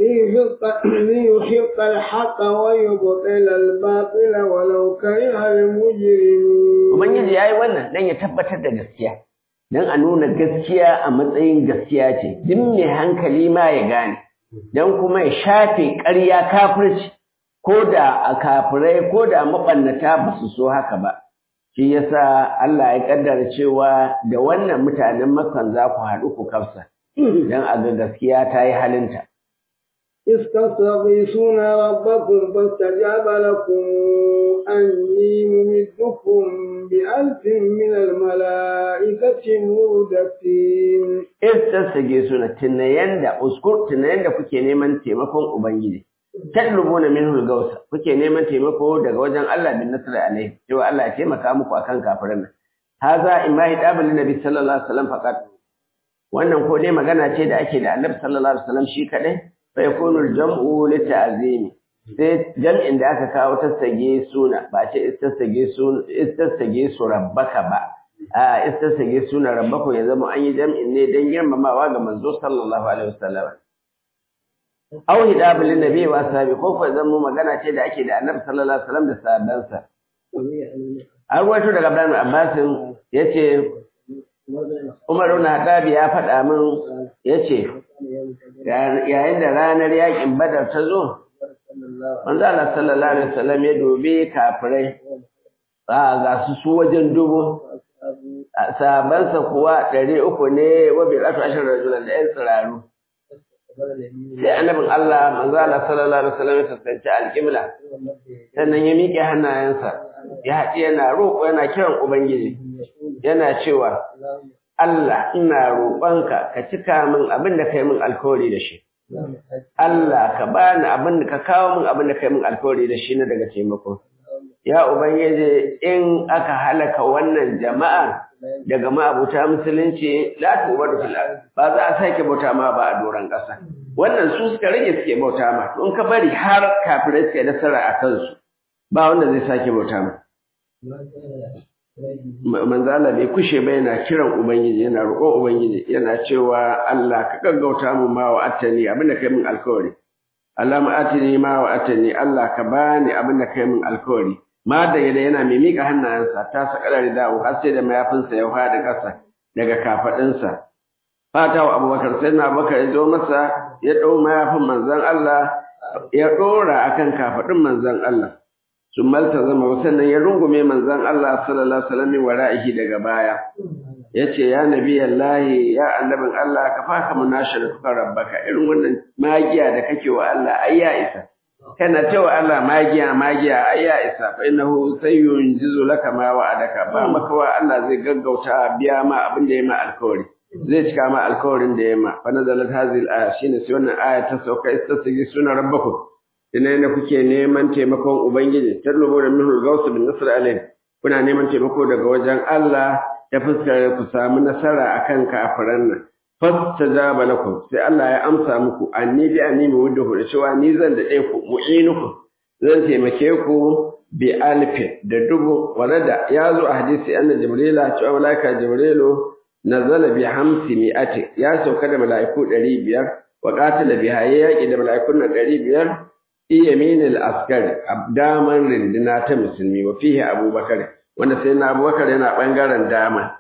ليحق الحق ويبطل الباطل ولو كره المجرمون Ubangiji ya yi wannan don ya tabbatar da gaskiya, don a nuna gaskiya a matsayin gaskiya ce, duk mai hankali ma ya gane, don kuma ya shafe ƙarya kafirci, ko da a kafirai ko da maɓannata ba su so haka ba. shi yasa Allah ya kaddara cewa da wannan mutanen Makkan za ku haɗu ku kafsa dan a ga gaskiya ta yi halinta استغيثون ربكم فاستجاب لكم أني ممدكم بألف من الملائكة مردفين استغيثون tunayen da uskur tunayen da kuke neman taimakon ubangiji tatlubuna minhu al-gausa kuke neman taimako daga wajen Allah bin nasr alaihi cewa Allah ya taimaka muku akan kafirin nan haza imma hidabul nabi sallallahu alaihi wasallam faqat wannan ko dai magana ce da ake da annabi sallallahu alaihi wasallam shi kadai fa yakunu al-jam'u li ta'zimi sai jam'in da aka kawo tasage suna ba ce istasage suna istasage su rabbaka ba a istasage suna rabbaka ya zama an yi jam'in ne dan girmamawa ga manzo sallallahu alaihi wasallam aw hidabu lin nabi wa ashabi ko ko zan mu magana ce da ake da annabi sallallahu alaihi wasallam da sahabbansa an wato daga Ibrahim Abbas yace Umar ibn Khattab ya faɗa min yace yayin da ranar yakin Badar ta zo manzo Allah sallallahu alaihi wasallam ya dobe kafirai ga su su wajen dubu sahabansa kuwa ɗari uku ne wa bi ashar rajulan da ƴan tsiraru sai annabin Allah manzo Allah sallallahu alaihi wasallam ya tsanci alqibla sannan ya miƙe hannayensa ya haɗi yana roƙo yana kiran ubangiji yana cewa Allah ina roƙonka ka cika min abin da kai min alkawari da shi Allah ka bani abin da ka kawo min abin da kai min alkawari da shi na daga taimako ya ubangiji in aka halaka wannan jama'a daga ma'abuta musulunci la tubadu fil ba za a sake bauta ma ba a doron ƙasa wannan su suka rage suke bauta ma to in ka bari har kafirai suke nasara a kansu ba wanda zai sake bauta ma manzo Allah bai kushe ba yana kiran ubangiji yana roƙon ubangiji yana cewa Allah ka gaggauta mu ma wa atani abinda kai min alkawari Allah ma atini ma wa atani Allah ka bani abinda kai min alkawari ma da yana yana mai mika hannayensa ta sakara da dawo har sai da mayafinsa ya fada ƙasa daga kafadinsa fata wa Abubakar sai na Abubakar ya zo masa ya dau mayafin manzon Allah ya dora akan kafadin manzon Allah sun malta zama sannan ya rungume manzon Allah sallallahu alaihi wasallam wara'ihi daga baya yace ya nabi Allah ya annabin Allah ka faka munashara kuka rabbaka irin wannan magiya da kake wa Allah ai ya isa kana cewa Allah magiya magiya ai ya isa fa innahu sayyunjizu laka ma wa'adaka ba maka wa Allah zai gaggauta biya ma abin da ya ma alkawari zai cika ma alkawarin da ya ma fa nazalat hadhihi al-aya shine sai wannan aya ta sauka istasigi suna rabbakum ina ne kuke neman taimakon ubangiji tallubu da minhu al-gaws bin nasr alayh kuna neman taimako daga wajen Allah ta fuskar ku samu nasara akan kafiran nan fastajaba lakum sai Allah ya amsa muku anni bi anni muwaddahu da cewa ni zan da ku mu'inuku zan taimake ku bi alfi da dubu walada ya zo a hadisi anna jibrila cewa malaika jibrilu nazala bi hamsi mi'ati ya sauka da mala'iku 500 wa qatala biha yaqi da mala'ikun 500 fi yaminil askari daman rindina ta musulmi wa fihi abubakar wanda sai na abubakar yana bangaren dama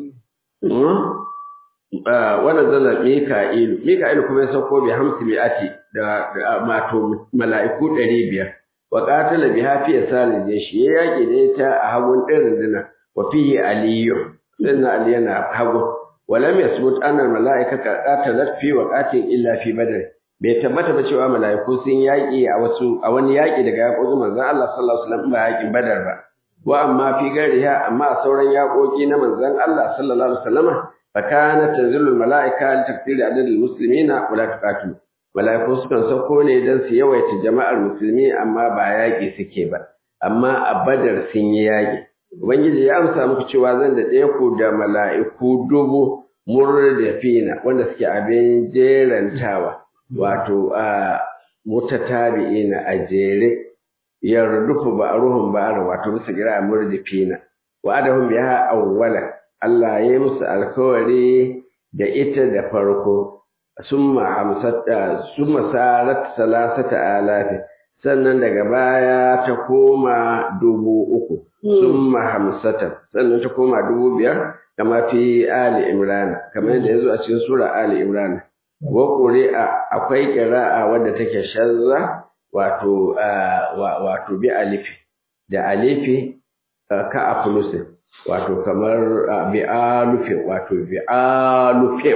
wannan zala mika'ilu mika'ilu kuma ya sauko bi hamsi mi'ati da mato mala'iku ɗari biyar wa qatala biha fi yasalin jeshi ya yaki da ita a hagun ɗin rindina wa fihi aliyu sannan ali yana hagu ولم يثبت أن الملائكة قاتلت في وقت إلا في بدر bai tabbata ba cewa mala'iku sun yaƙi a wasu a wani yaƙi daga yaƙoƙin manzon Allah sallallahu alaihi wasallam ba yaƙin Badar ba wa amma fi gariha amma a sauran yaƙoƙi na manzon Allah sallallahu alaihi wasallam fa kana tanzilul mala'ika li takdiri adadil muslimina wa la tuqatilu mala'iku sukan sauko ne dan su yawaita jama'ar musulmi amma ba yaƙi suke ba amma a Badar sun yi yaƙi ubangiji ya amsa muku cewa zan da ɗaya ku da mala'iku dubu murdafina wanda suke abin jerantawa wato a mutatabi'ina a jere yardufu ba'ruhum ba'ar wato bisa gira murdifina wa adahum biha awwala Allah ya yi musu alkawari da ita da farko summa hamsata summa sarat salasata alafi sannan daga baya ta koma dubu uku summa hamsata sannan ta koma dubu biyar kama fi ali imran kamar yadda yazo a cikin sura ali imran wa ƙuri'a akwai ƙira'a wadda take shazza wato wato bi alifi da alifi ka aflusin wato kamar bi alufi wato bi alufi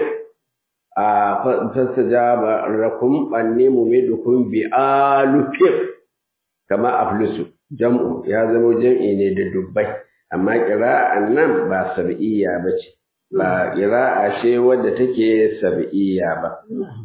a fastajaba lakum anni mumidukum bi alufi kama aflusu jam'u ya zama jam'i ne da dubbai amma ƙira'an nan ba sab'iyya bace ba ƙira'a ce wadda take sab'iyya ba.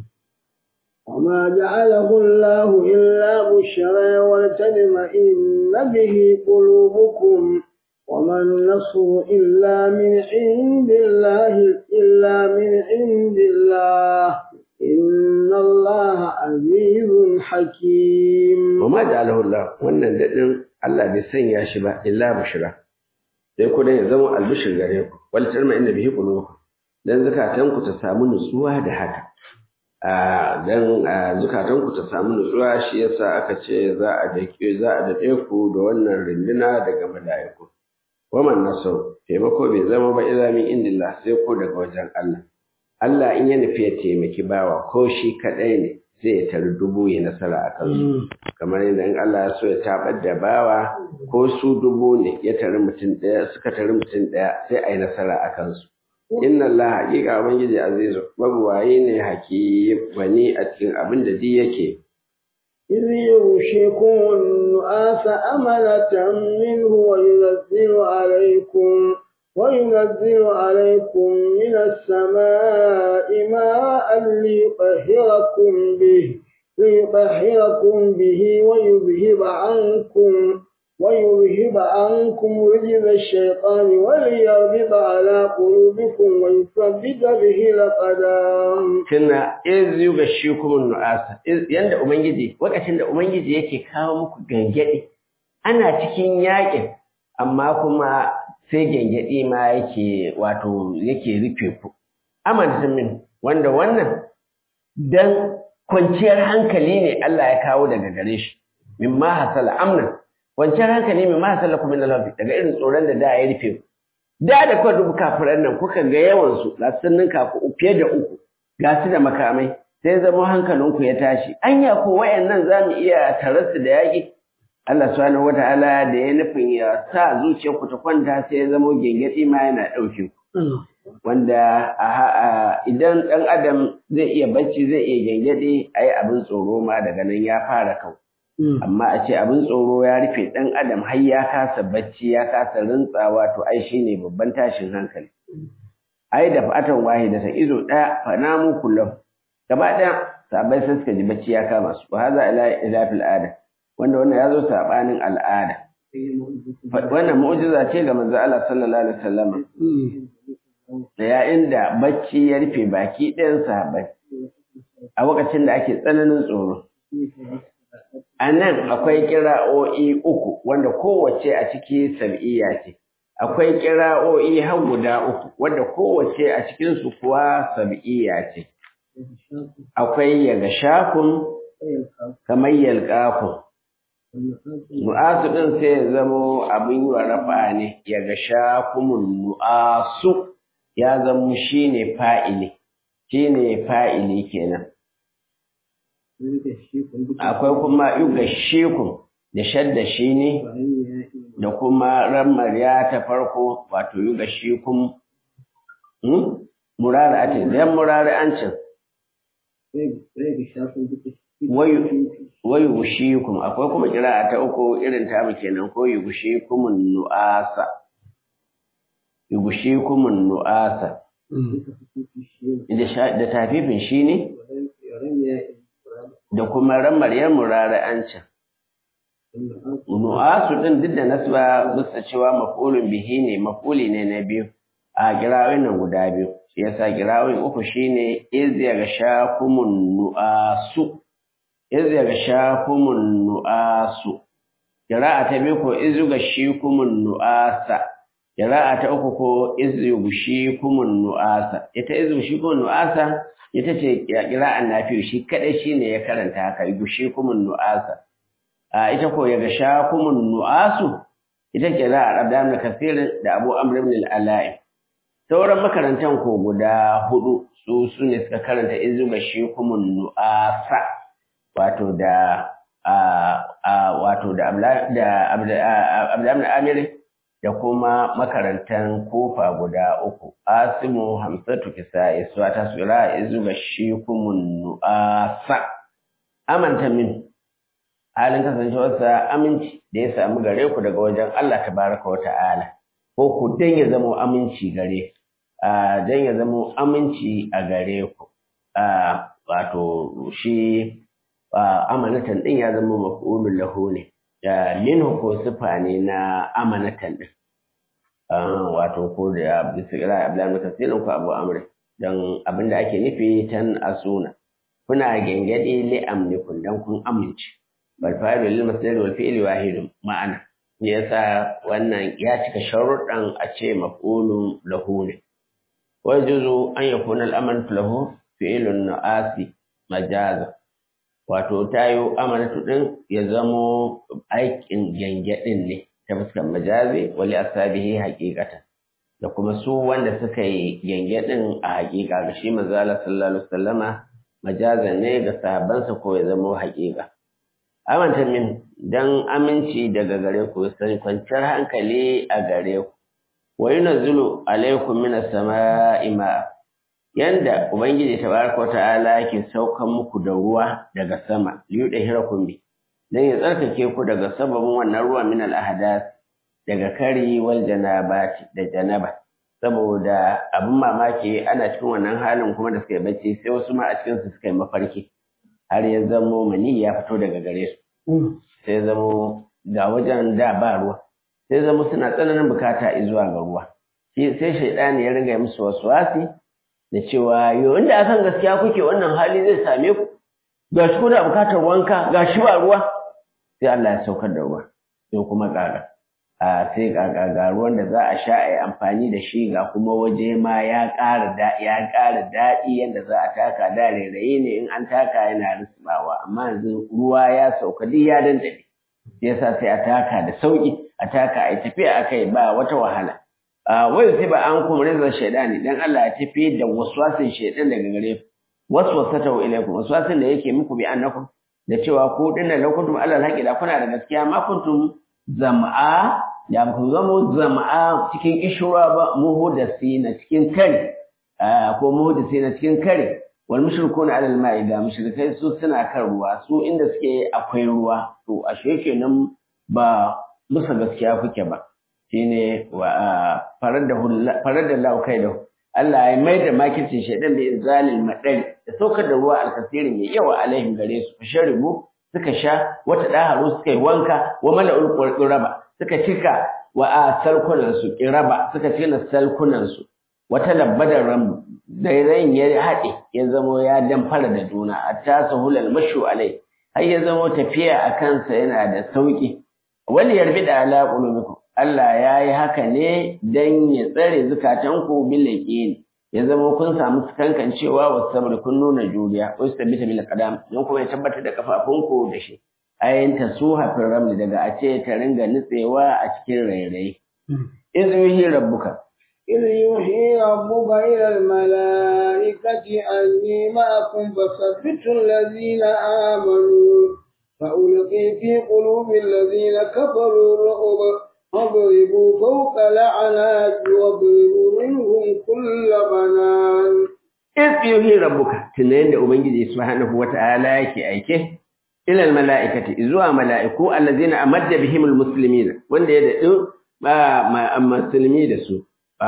وما جعله الله إلا بشرى ولتطمئن به قلوبكم وما النصر إلا من عند الله إلا من عند الله إن الله عزيز حكيم وما جعله الله wannan dadin Allah bai sanya shi ba illa bushra sai ku dai zama albishir gare ku wal tarma inna bihi qulubukum dan zakatan ku ta samu nutsuwa da haka a dan zakatan ku ta samu nutsuwa shi yasa aka ce za a dake za a dade ku da wannan rinduna daga malaiku waman nasr taimako bai zama ba illa min indillah sai ko daga wajen Allah Allah in ya nufi ya taimaki bawa ko shi kadai ne sai ya tari dubu ya nasara a kansu kamar yadda in Allah ya so ya tabar da bawa ko su dubu ne ya tari mutum ɗaya suka tari mutum ɗaya sai a yi nasara a kansu inna Allah haƙiƙa ubangiji azizu mabuwayi ne hakim wani a cikin abin da duk yake إذ يغشيكم النعاس أمنة منه وينزل عليكم وينزل عليكم من السماء ماء ليطهركم به ليطهركم به ويذهب عنكم ويذهب عنكم رجز الشيطان وليربط على قلوبكم ويثبت به الأقدام tuna iz yugashikum nu'asa yanda ubangiji lokacin da ubangiji yake kawo muku gangade ana cikin yakin amma kuma sai gangade ma yake wato yake rufe ku amantin min wanda wannan dan kwanciyar hankali ne Allah ya kawo daga gare shi mimma hasala amna kwanciyar hankali mimma hasala kuma min Allah daga irin tsoron da da ya rufe ku da da kuka dubu kafiran nan kuka ga yawan su ga sun ninka ku fiye da uku ga su da makamai sai zama hankalinku ya tashi anya ko wayannan zamu iya tarasu da yaki Allah subhanahu wataala da ya nufin ya sa zuciyarku ta kwanta sai ya zama gengedi ma yana dauke ku wanda idan ɗan adam zai iya bacci zai iya gengedi ayi abin tsoro ma daga nan ya fara kau amma a ce abin tsoro ya rufe ɗan adam har ya kasa bacci ya kasa rintsawa to ai shine babban tashin hankali ai da fatan wahida ta izo ɗaya fa namu kullum gaba ɗaya sabai sai suka ji bacci ya kama su wa haza ila ila fil ada wanda wannan ya zo sabanin al'ada wannan mu'jiza ce ga manzo Allah sallallahu alaihi wasallam da yayin da bacci ya rufe baki ɗayan sahabbai a lokacin da ake tsananin tsoro a nan akwai kira'o'i uku wanda kowace a ciki sab'iyya ce akwai kira'o'i har guda uku wanda kowace a cikinsu kuwa sab'iyya ce akwai yaga shakun kamar yalƙakun nu'asu ɗin sai ya zamo abin yi wa rafa ne yaga shakumun nu'asu ya zamo shine fa'ili shine fa'ili kenan akwai kuma yuga shekun da shadda shi ne da kuma ramariya ta farko wato yuga shekun murari ake dan murari an cin wayu gushikum akwai kuma kira'a ta uku irin ta mu kenan ko yugushikumun nu'asa yugushikumun nu'asa da tafifin shi ne da kuma ramaryar murara'ancin. Nu'asu ɗin duk da nasba bisa cewa mafulun bihi ne mafuli ne na biyu a girawin nan guda biyu. Shi yasa girawin uku shine iz ya ga shakumun nu'asu. Iz ya ga shakumun nu'asu. Kira'a ta biyu ko iz ga shikumun nu'asa. Kira'a ta uku ko iz yughshikumun nu'asa. Ita iz yughshikumun nu'asa ita ce kira'an nafi'u shi kadai shine ya karanta haka yughshikumun nu'asa. A ita ko ya gasha kumun nu'asu ita kira'ar Abdul Kathir da Abu Amr ibn al-Ala'i. Sauran makarantan ko guda hudu su su ne suka karanta iz yughshikumun nu'asa wato da wato da Abdul Amir da kuma makarantan kofa guda uku asimu hamsatu kisa'i su ta sura izu ga shi kumun nu'asa amanta min halin kasancewarsa aminci da ya samu gare ku daga wajen Allah tabaraka wa ta'ala ko ku dan ya zama aminci gare a dan ya zama aminci a gare ku a wato shi amanatan din ya zama maf'ulul lahu ne minhu ko sifa ne na amanatan din wato ko da bisa kira Abdullahi Tafsirin ko Abu Amr dan abinda ake nufi tan asuna kuna gengade li amnikum dan kun amince bal fa'ilu lil masdar wal fi'l wahid ma'ana ne yasa wannan ya cika sharuɗan a ce maf'ulun lahu ne wa juzu an yakuna al aman lahu fi'lun nu'asi majaza wato tayo amanatu din ya zamo aikin gengedin ne ta fuskar majazi wali asabihi haqiqatan da kuma su wanda suka yi gengedin a haqiqa ga shi manzo Allah sallallahu alaihi wasallama majazan ne ga sahabbansa ko ya zamo haqiqa amanta min dan aminci daga gare ku sai kwanciyar hankali a gare ku wa yunzilu alaykum minas sama'i ma yanda ubangiji tabaraka ta'ala yake saukan muku da ruwa daga sama liyudahirakum bi dan ya tsarkake ku daga sababin wannan ruwa min al ahdath daga kari wal janabati da janaba saboda abin mamaki ana cikin wannan halin kuma da suka yi bacci sai wasu ma a cikin su suka yi mafarki har ya zamo mani ya fito daga gare su sai zamo ga wajen da ba ruwa sai zamo suna tsananin bukata zuwa ga ruwa sai shaidani ya ringa musu wasu wasi da cewa yo inda akan gaskiya kuke wannan hali zai same ku ga shi kuna bukatar wanka ga shi ba ruwa sai Allah ya saukar da ruwa sai kuma ƙara a sai ga ruwan da za a sha a yi amfani da shi ga kuma waje ma ya ƙara da ya ƙara daɗi yadda za a taka da rairayi ne in an taka yana risbawa amma yanzu ruwa ya sauka duk ya dandane yasa sai a taka da sauki a taka a yi tafiya a kai ba wata wahala wai sai ba an kuma rizar shaidani dan Allah ya tafi da waswasin shaidan daga gare ku waswasata ilaikum waswasin da yake muku bi annakum da cewa ku dinnan lakuntum Allah haƙi da kuna da gaskiya ma kuntum zam'a da ku zama zama'a cikin kishura ba muhudasi na cikin kare ko muhudasi na cikin kare wal mushrikuna ala al-ma'i da mushrikai su suna kan ruwa su inda suke akwai ruwa to ashe kenan ba musa gaskiya kuke ba shine wa farada farada Allah kai da Allah ya mai da makircin shaidan bi inzalil madari da saukar da ruwa alkasiri mai yawa alaihim gare su fasharibu suka sha wata daharu suka yi wanka wa mala'ul quraba suka cika wa a salkunan su qiraba suka cika salkunan su wata labbadar ram da ran ya haɗe ya zamo ya damfara da juna hatta sahulal mashu alai har ya zamo tafiya a kansa yana da sauki wani yarbi da ala qulubikum Allah ya yi haka ne dan ya tsare zukatanku bil yaqin ya zama kun samu kankancewa wa sabr kun nuna juriya wa sabita bil qadam don kuma ya tabbatar da kafafunku da shi ayin tasuha fil ramli daga a ce ta ringa nutsewa a cikin rairayi iz yuhi rabbuka إذ يوحي ربك إلى الملائكة أني معكم فثبتوا الذين آمنوا فألقي في قلوب الذين كفروا الرعب فاضربوا فوق الأعناق واضربوا منهم كل بنان إذ يوحي ربك تنين أبنجي سبحانه وتعالى يكي أيكي إلى الملائكة إذوا ملائكو الذين أمد بهم المسلمين وان يدعو ما مسلمي دسو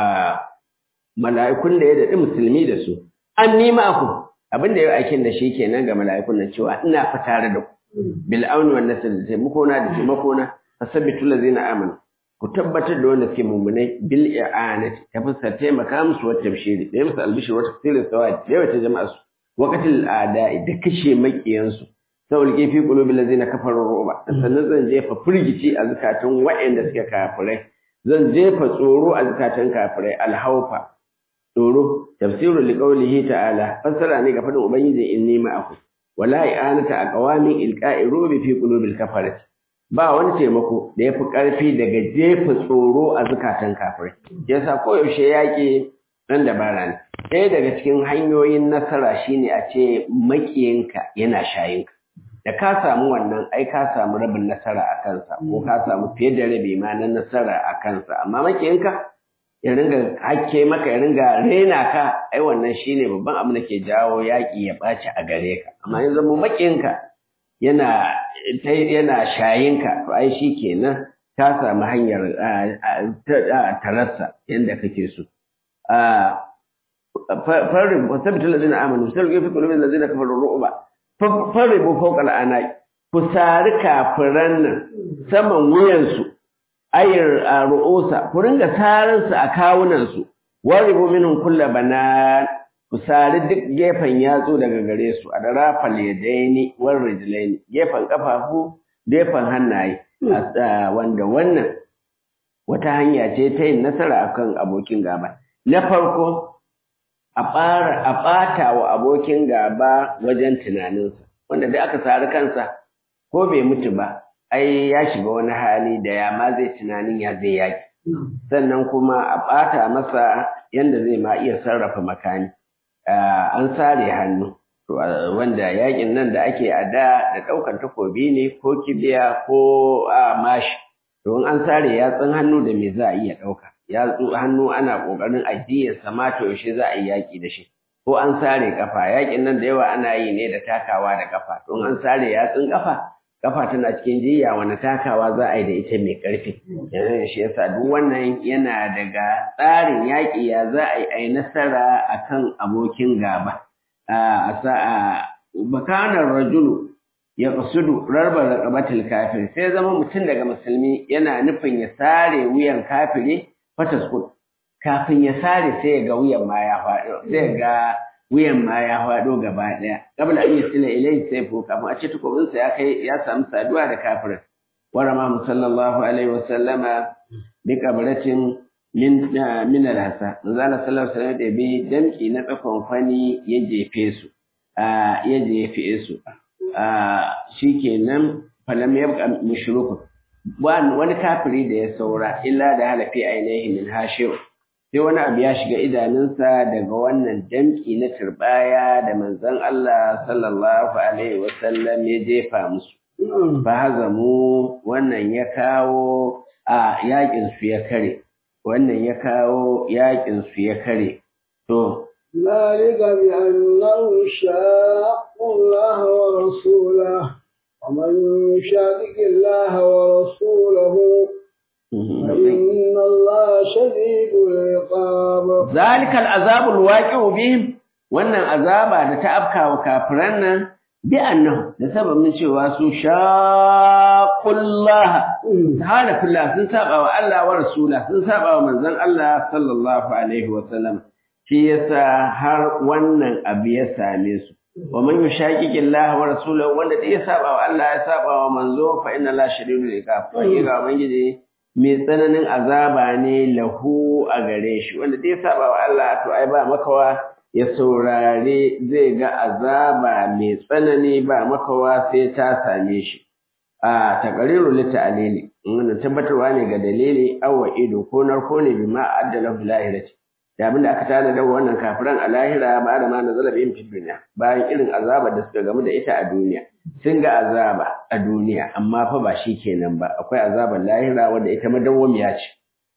mala'ikun da ya daɗi musulmi da su an nima ku abin da ya aikin da shi kenan ga mala'ikun nan cewa ina fa tare da ku bil auni wan nasr da taimako na da taimako na fasabbitu allazina amanu ku tabbatar da wanda suke mummunai bil i'anati ta fuskar taimaka musu wata bishiri da musu albishir wata tafsirin sawadi da wata jama'a su waqatil a'da'i da kashe makiyan su saboda ke fi qulubil ladzina kafaru ruba sannan zan jefa firgici a zakatun wa'anda suke kafirai zan jefa tsoro a zakatun kafirai alhaufa tsoro tafsirul liqaulihi ta'ala fassara ne ga fadin ubangiji inni ma'akum wala i'anata aqwamin ilqa'i rubi fi qulubil kafarati ba wani taimako da yafi karfi daga jefa tsoro a zakatan kafirai yasa koyaushe yaƙi dan dabara ne ɗaya daga cikin hanyoyin nasara shine a ce makiyinka yana shayinka da ka samu wannan ai ka samu rabin nasara a kansa ko ka samu fiye da rabi ma na nasara a kansa amma makiyinka ya ringa hakke maka ya ringa rena ka ai wannan shine babban abin da ke jawo yaƙi ya ɓaci a gare ka amma yanzu mu makiyinka yana yana shayinka to ai shi kenan ka samu hanyar tararsa yadda kake so farin wasabitu ladina amanu sai ga fi kulubin ladina kafaru ru'ba faribu fawqa al'anaq ku sari kafiran nan saman wuyansu ayar ru'usa ku ringa sarin su a kawunan su waribu minhum kullu banan ku sari duk gefen yatsu daga gare su a darafal yadaini war rijlaini gefen kafafu gefen hannaye wanda wannan wata hanya ce ta yin nasara akan abokin gaba na farko a ɓata wa abokin gaba wajen tunaninsa wanda da aka sari kansa ko bai mutu ba ai ya shiga wani hali da ya ma zai tunanin ya zai yaki sannan kuma a ɓata masa yadda zai ma iya sarrafa makami an sare hannu wanda yakin nan da ake a da da ɗaukar takobi ne ko kibiya ko mashi don an sare yatsun hannu da me za a iya ɗauka ya tsu hannu ana kokarin addiyar sama to yaushe za a yi yaki da shi ko an sare kafa yakin nan da yawa ana yi ne da takawa da kafa to an sare yatsun kafa kafa tana cikin jiya wani takawa za a yi da ita mai ƙarfi yanzu shi yasa duk wannan yana daga tsarin yaƙi ya za a yi a yi nasara akan abokin gaba a sa'a bakanar rajulu ya qasudu rarbar raqabatil kafir sai zama mutum daga musulmi yana nufin ya sare wuyan kafiri fataskul kafin ya sare sai ya ga wuyan ma ya faɗo sai ga wuyan ma ya faɗo gaba ɗaya qabla an yasila ilayhi sayfu kafin a ce tukubinsa ya kai ya samu saduwa da kafirin warama sallallahu alaihi wa sallama bi qabratin min min al-hasa manzo Allah sallallahu alaihi wasallam da bi damki na tsakon fani ya jefe su a ya jefe su a shikenan falam yabqa mushrikun wani kafiri da ya saura illa da halafi ainihi min hashiru sai wani abu ya shiga idanunsa daga wannan damki na turbaya da manzon Allah sallallahu alaihi wasallam ya jefa musu fa hazamu wannan ya kawo a yakin su ya kare wannan ya kawo yakin su ya kare to ذلك بأنه شاق الله ورسوله ومن يشاقق الله ورسوله فإن الله شديد العقاب ذلك العذاب الواقع بهم wannan azaba da ta afka wa kafiran nan bi annahu da sababin cewa su shaqullaha halafillah sun saba wa Allah wa rasula sun saba wa manzon Allah sallallahu alaihi wa sallam shi yasa har wannan abu ya same su wa man yushaqiqillaha wa rasulahu wanda da ya saba wa Allah ya saba wa manzo fa inna la shadidul iqab ga ubangiji mai tsananin azaba ne lahu a gare shi wanda da ya saba wa Allah to ai ba makawa ya saurare zai ga azaba mai tsanani ba makawa sai ta same shi a taqriru li ta'lili wannan tabbatarwa ne ga dalili awwa ido ko narko ne bima addala fil lahirati da abinda aka tana da wannan kafiran a lahira ba da ma nazala bihim fi dunya bayan irin azabar da suka gamu da ita a duniya sun ga azaba a duniya amma fa ba shi kenan ba akwai azabar lahira wanda ita madawwamiya ce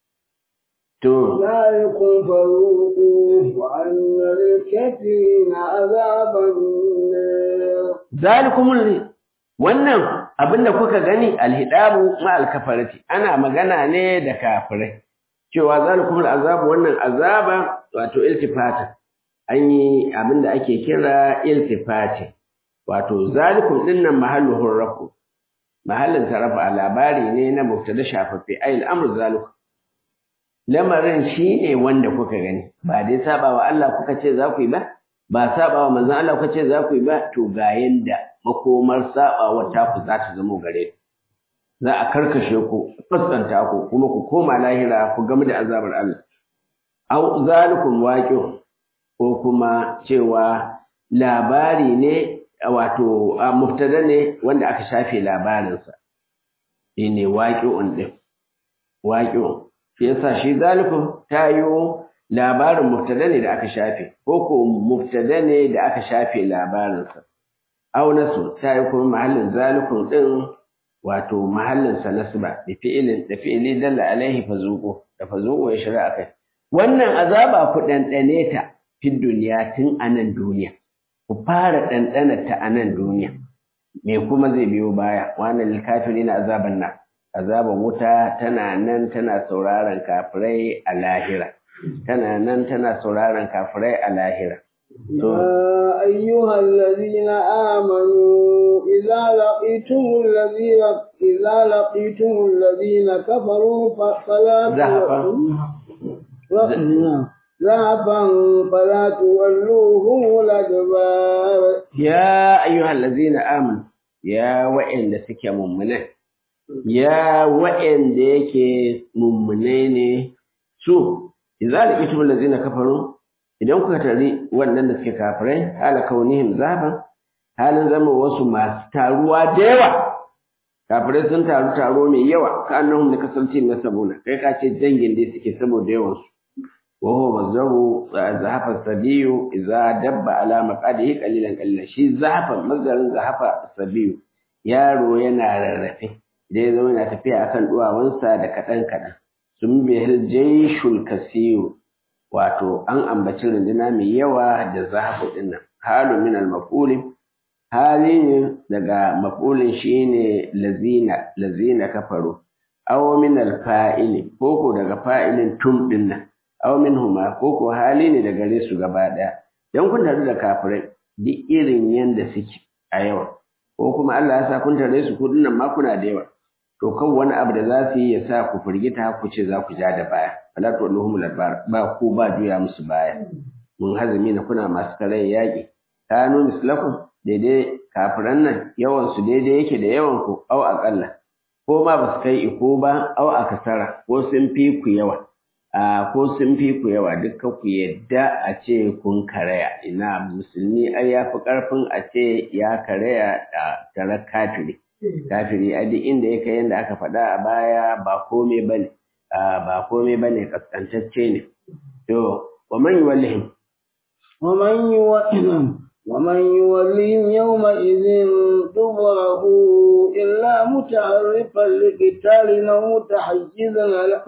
to ذلكم فذوقوه وأن للكافرين عذاب النار zalikum wannan abinda kuka gani alhidabu ma alkafarati ana magana ne da kafirai cewa zalikum azabu wannan azaba wato iltifata an yi abinda ake kira iltifati wato zalikum dinnan mahalluhur rafu mahallin tarafa labari ne na mubtada shafaffe ayil amru zalikum lamarin shine wanda kuka gani ba dai sabawa Allah kuka ce za ku yi ba ba sabawa manzon Allah kuka ce za ku yi ba to ga yanda makomar sabawa ta ku za ta zama gare za a karkashe ku fuskanta ku kuma ku koma lahira ku gamu da azabar Allah au zalikum waqi'un ko kuma cewa labari ne wato muftada ne wanda aka shafe labarinsa shine waqi'un din waqi'un shi yasa shi zalikum tayo labarin muftada ne da aka shafe ko ko muftada ne da aka shafe labarinsa au nasu tayo kuma mahallin zalikum din wato mahallin sa nasba da fi'ilin da fi'ili dalla alaihi fazuqu da fazuqu ya shari'a kai wannan azaba ku dandane ta fi duniya tun anan duniya ku fara dandana ta anan duniya me kuma zai biyo baya wannan lil kafirina azaban nan azaban wuta tana nan tana sauraron kafirai a lahira tana nan tana sauraron kafirai a lahira يا أيها الذين آمنوا إذا لقيتم الذين إذا لقيتم الذين كفروا فلا ذهبا فلا تولوهم الأدبار يا أيها الذين آمنوا يا وإن سك مؤمنين يا وإن ديك مؤمنين su idza laqitum allazina kafaru idan kuka tari wannan da suke kafirai hala kaunihim zaban halin zama wasu masu taruwa da yawa kafirai sun taru taro mai yawa ka annahum da kasanti na sabuna kai ka ce dangin da suke saboda yawan su wa huwa mazharu zahafa sabiyu idza dabba ala maqadihi qalilan qalilan shi zahafa mazdarin zahafa sabiyu yaro yana rarrafe idan ya zama yana tafiya akan duwawansa da kadan kadan sun bihil jaishul kasiru wato an ambaci runduna mai yawa da zahabu dinnan halu min al hali ne daga maf'ulin shine lazina lazina kafaru aw min al fa'ili koko daga fa'ilin tum dinnan aw min huma koko hali ne daga gare su gaba daya dan kun tare da kafirai duk irin yanda suke a yawa ko kuma Allah ya sa kun tare su kudin nan ma kuna da yawa to kan wani abu da za su yi ya sa ku firgita ku ce za ku ja da baya fala to Allahumma ladbar ba ku ba juya musu baya mun hazumi na kuna masu kare yaƙi kanu mislakum daidai kafiran nan yawan su daidai yake da yawan ku au aqalla ko ma ba su kai iko ba au akasara ko sun fi ku yawa a ko sun fi ku yawa dukkan ku yadda a ce kun karaya ina musulmi ai ya fi karfin a ce ya karaya a tare kafiri kafiri a duk inda ya kai yadda aka faɗa a baya ba komai bane ba komai bane kaskantacce ne to wa man yuwallihim ومن يولهم ومن يولهم يومئذ دبره إلا متعرفا لقتال أو متحيزا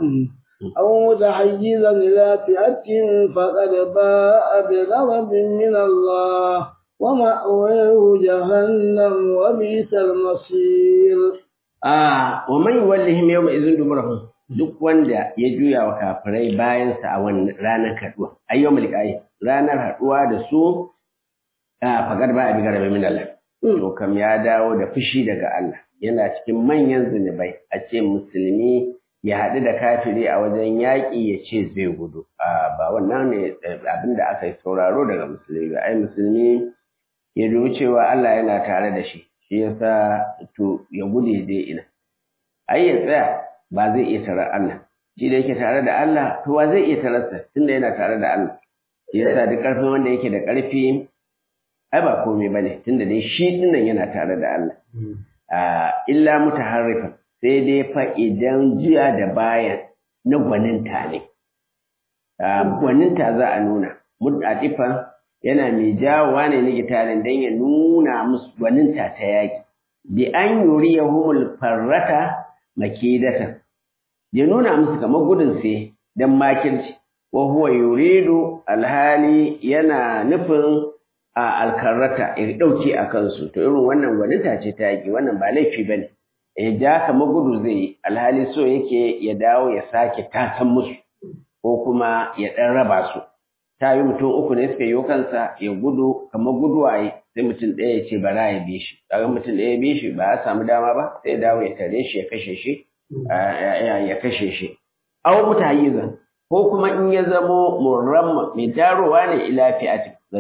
أو متحيزا إلى فئة فقد باء بغضب من الله ومأواه جهنم وبئس المصير آه ومن يولهم يومئذ دبره duk wanda ya juya wa kafirai bayansa a wannan ranar haɗuwa ayyomul qayyim ranar haɗuwa da su a fagar ba a bi garabe min Allah to kam ya dawo da fushi daga Allah yana cikin manyan zunubai a ce musulmi ya haɗu da kafiri a wajen yaƙi ya ce zai gudu a ba wannan ne abin da aka yi sauraro daga musulmi ba ai musulmi ya dubi cewa Allah yana tare da shi shi yasa to ya gude dai ina ai ya tsaya ba zai iya tarar Allah shi da yake tare da Allah to wa zai iya tararsa tunda yana tare da Allah shi yasa duk ƙarfin wanda yake da ƙarfi ai ba komai bane tunda dai shi dinnan yana tare da Allah a illa mutaharrifan sai dai fa idan jiya da baya na gwaninta ne gwaninta za a nuna mutatifan yana mai jawowa ne na gitarin don ya nuna musu gwaninta ta yaƙi bi an yuri ya humul farrata makidatan ya nuna musu kamar gudun sai don makirci wa huwa yuridu alhali yana nufin a alkarrata ya dauke a kansu to irin wannan gwaninta ce ta yaki wannan ba laifi bane ya ja kamar gudu zai yi alhali so yake ya dawo ya sake tasan musu ko kuma ya dan raba su ta yi mutum uku ne suka yi kansa ya gudu kamar guduwaye sai mutum ɗaya ya ce bara ya bi shi kaga mutum ɗaya ya bi shi ba ya samu dama ba sai ya dawo ya tare shi ya kashe shi ya kashe shi aw mutahayyizan ko kuma in ya zamo murramma mai tarowa ne ila fi'ati ga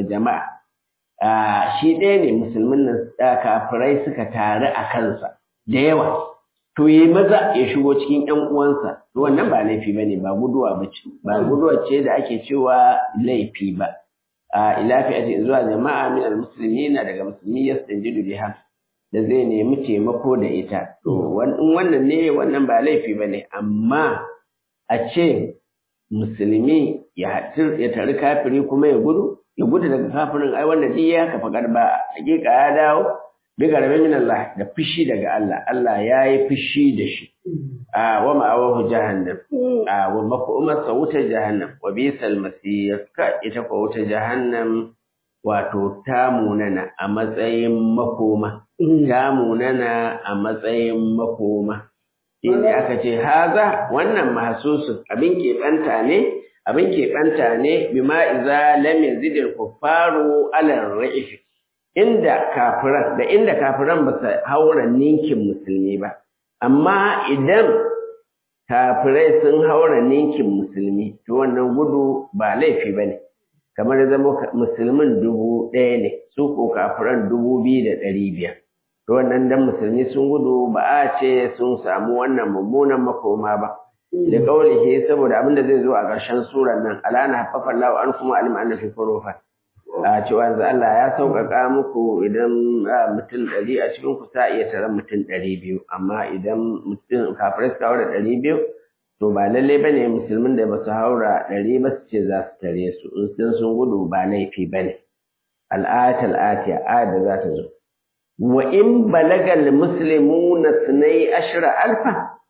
jama'a shi ɗaya ne musulmin nan kafirai suka taru a kansa da yawa to yi maza ya shigo cikin ƴan uwansa to wannan ba laifi bane ba guduwa bace ba guduwa ce da ake cewa laifi ba a ila fi'ati zuwa jama'a min almuslimina daga musulmi yastanjidu biha da zai nemi taimako da ita to wannan ne wannan ba laifi bane amma a ce musulmi ya ya tari kafiri kuma ya gudu ya gudu daga kafirin ai wannan duk ya kafa garba hakika ya dawo bi garbe min Allah da fushi daga Allah Allah ya yi fushi da shi a wa ma'awahu jahannam a wa maf'umar sa wutar jahannam wa bisal masir ka ita ko wutar jahannam wato ta munana a matsayin makoma ta munana a matsayin makoma inda aka ce haza wannan mahsusun abin keɓanta ne abin keɓanta ne bima iza lam yazidil kuffaru ala ra'if inda kafiran da inda kafiran ba su haura ninkin musulmi ba amma idan kafirai sun haura ninkin musulmi to wannan gudu ba laifi bane kamar zama musulmin dubu ɗaya ne su ko kafiran dubu biyu da ɗari biyar to wannan dan musulmi sun gudu ba a ce sun samu wannan mummunan makoma ba da kaulihi saboda abin da zai zo a ƙarshen surar nan alana haffafa Allah an kuma alim an fi furufa a cewa yanzu Allah ya sauƙaƙa muku idan mutum ɗari a cikin ku sa iya taron mutum ɗari biyu amma idan mutum kafirai suka haura ɗari biyu to ba lalle ba ne musulmin da ba su haura ɗari ba su ce za su tare su in sun gudu ba laifi ba ne al'ayatul atiya ayat da za ta zo wa in balagal muslimuna sunai ashra alfa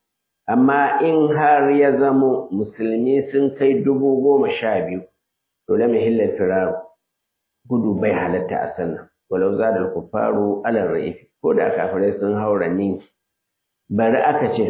amma in har ya zamo musulmi sun kai dubu goma sha biyu to lam yahilla firaru gudu bai halatta a sannan walau za da kufaru alal ra'ifi ko da kafirai sun haura ninki bari aka ce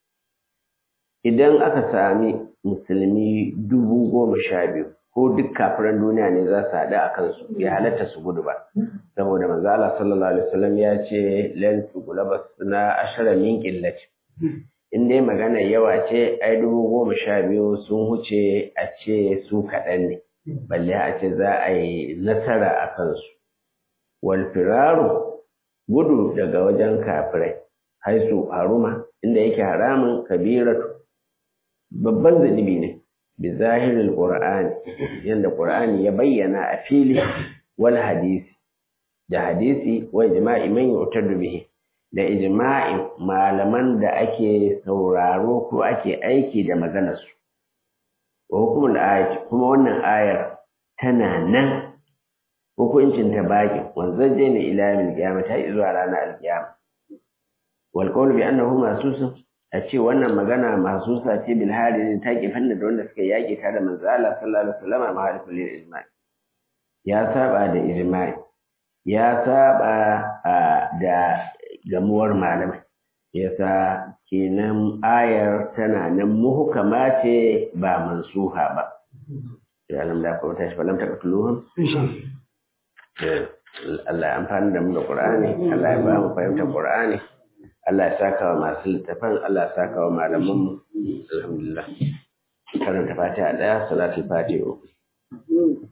idan aka sami musulmi dubu goma sha biyu ko duk kafiran duniya ne za su haɗu a kansu ya halatta su gudu ba saboda manzo Allah sallallahu alaihi wasallam ya ce lan tugulaba na ashara min qillati in dai magana yawa ce ai dubu goma sha biyu sun huce a ce su kaɗan ne balle a ce za a yi nasara a kansu wal firaru gudu daga wajen kafirai haisu haruma inda yake haramun kabiratu babban zunubi ne bi zahirin qur'ani yanda qur'ani ya bayyana a fili wal hadisi da hadisi wa ijma'i man yu'tadu bihi da ijma'in malaman da ake sauraro ko ake aiki da maganarsu wa hukumul ayat kuma wannan ayar tana nan hukuncin ta baki wanzaje ne ila yawmil qiyamah ta zuwa ranar alqiyama wal qawl bi annahu masusun a ce wannan magana masusa ce bil hadin ta ke fanna da wanda suka yaki ta da manzo Allah sallallahu alaihi wasallam ma harfin lil ijma' ya saba da ijma'i ya saba da gamuwar malamai yasa kenan ayar tana nan muhukama ce ba mansuha ba ya lam da ko tashi falam ta katuluhum Allah ya amfani da mu da Qur'ani Allah ya ba mu fahimtar Qur'ani Allah ya saka wa masu littafan Allah ya saka wa malaman mu alhamdulillah karanta fatiha daya salatul fatiha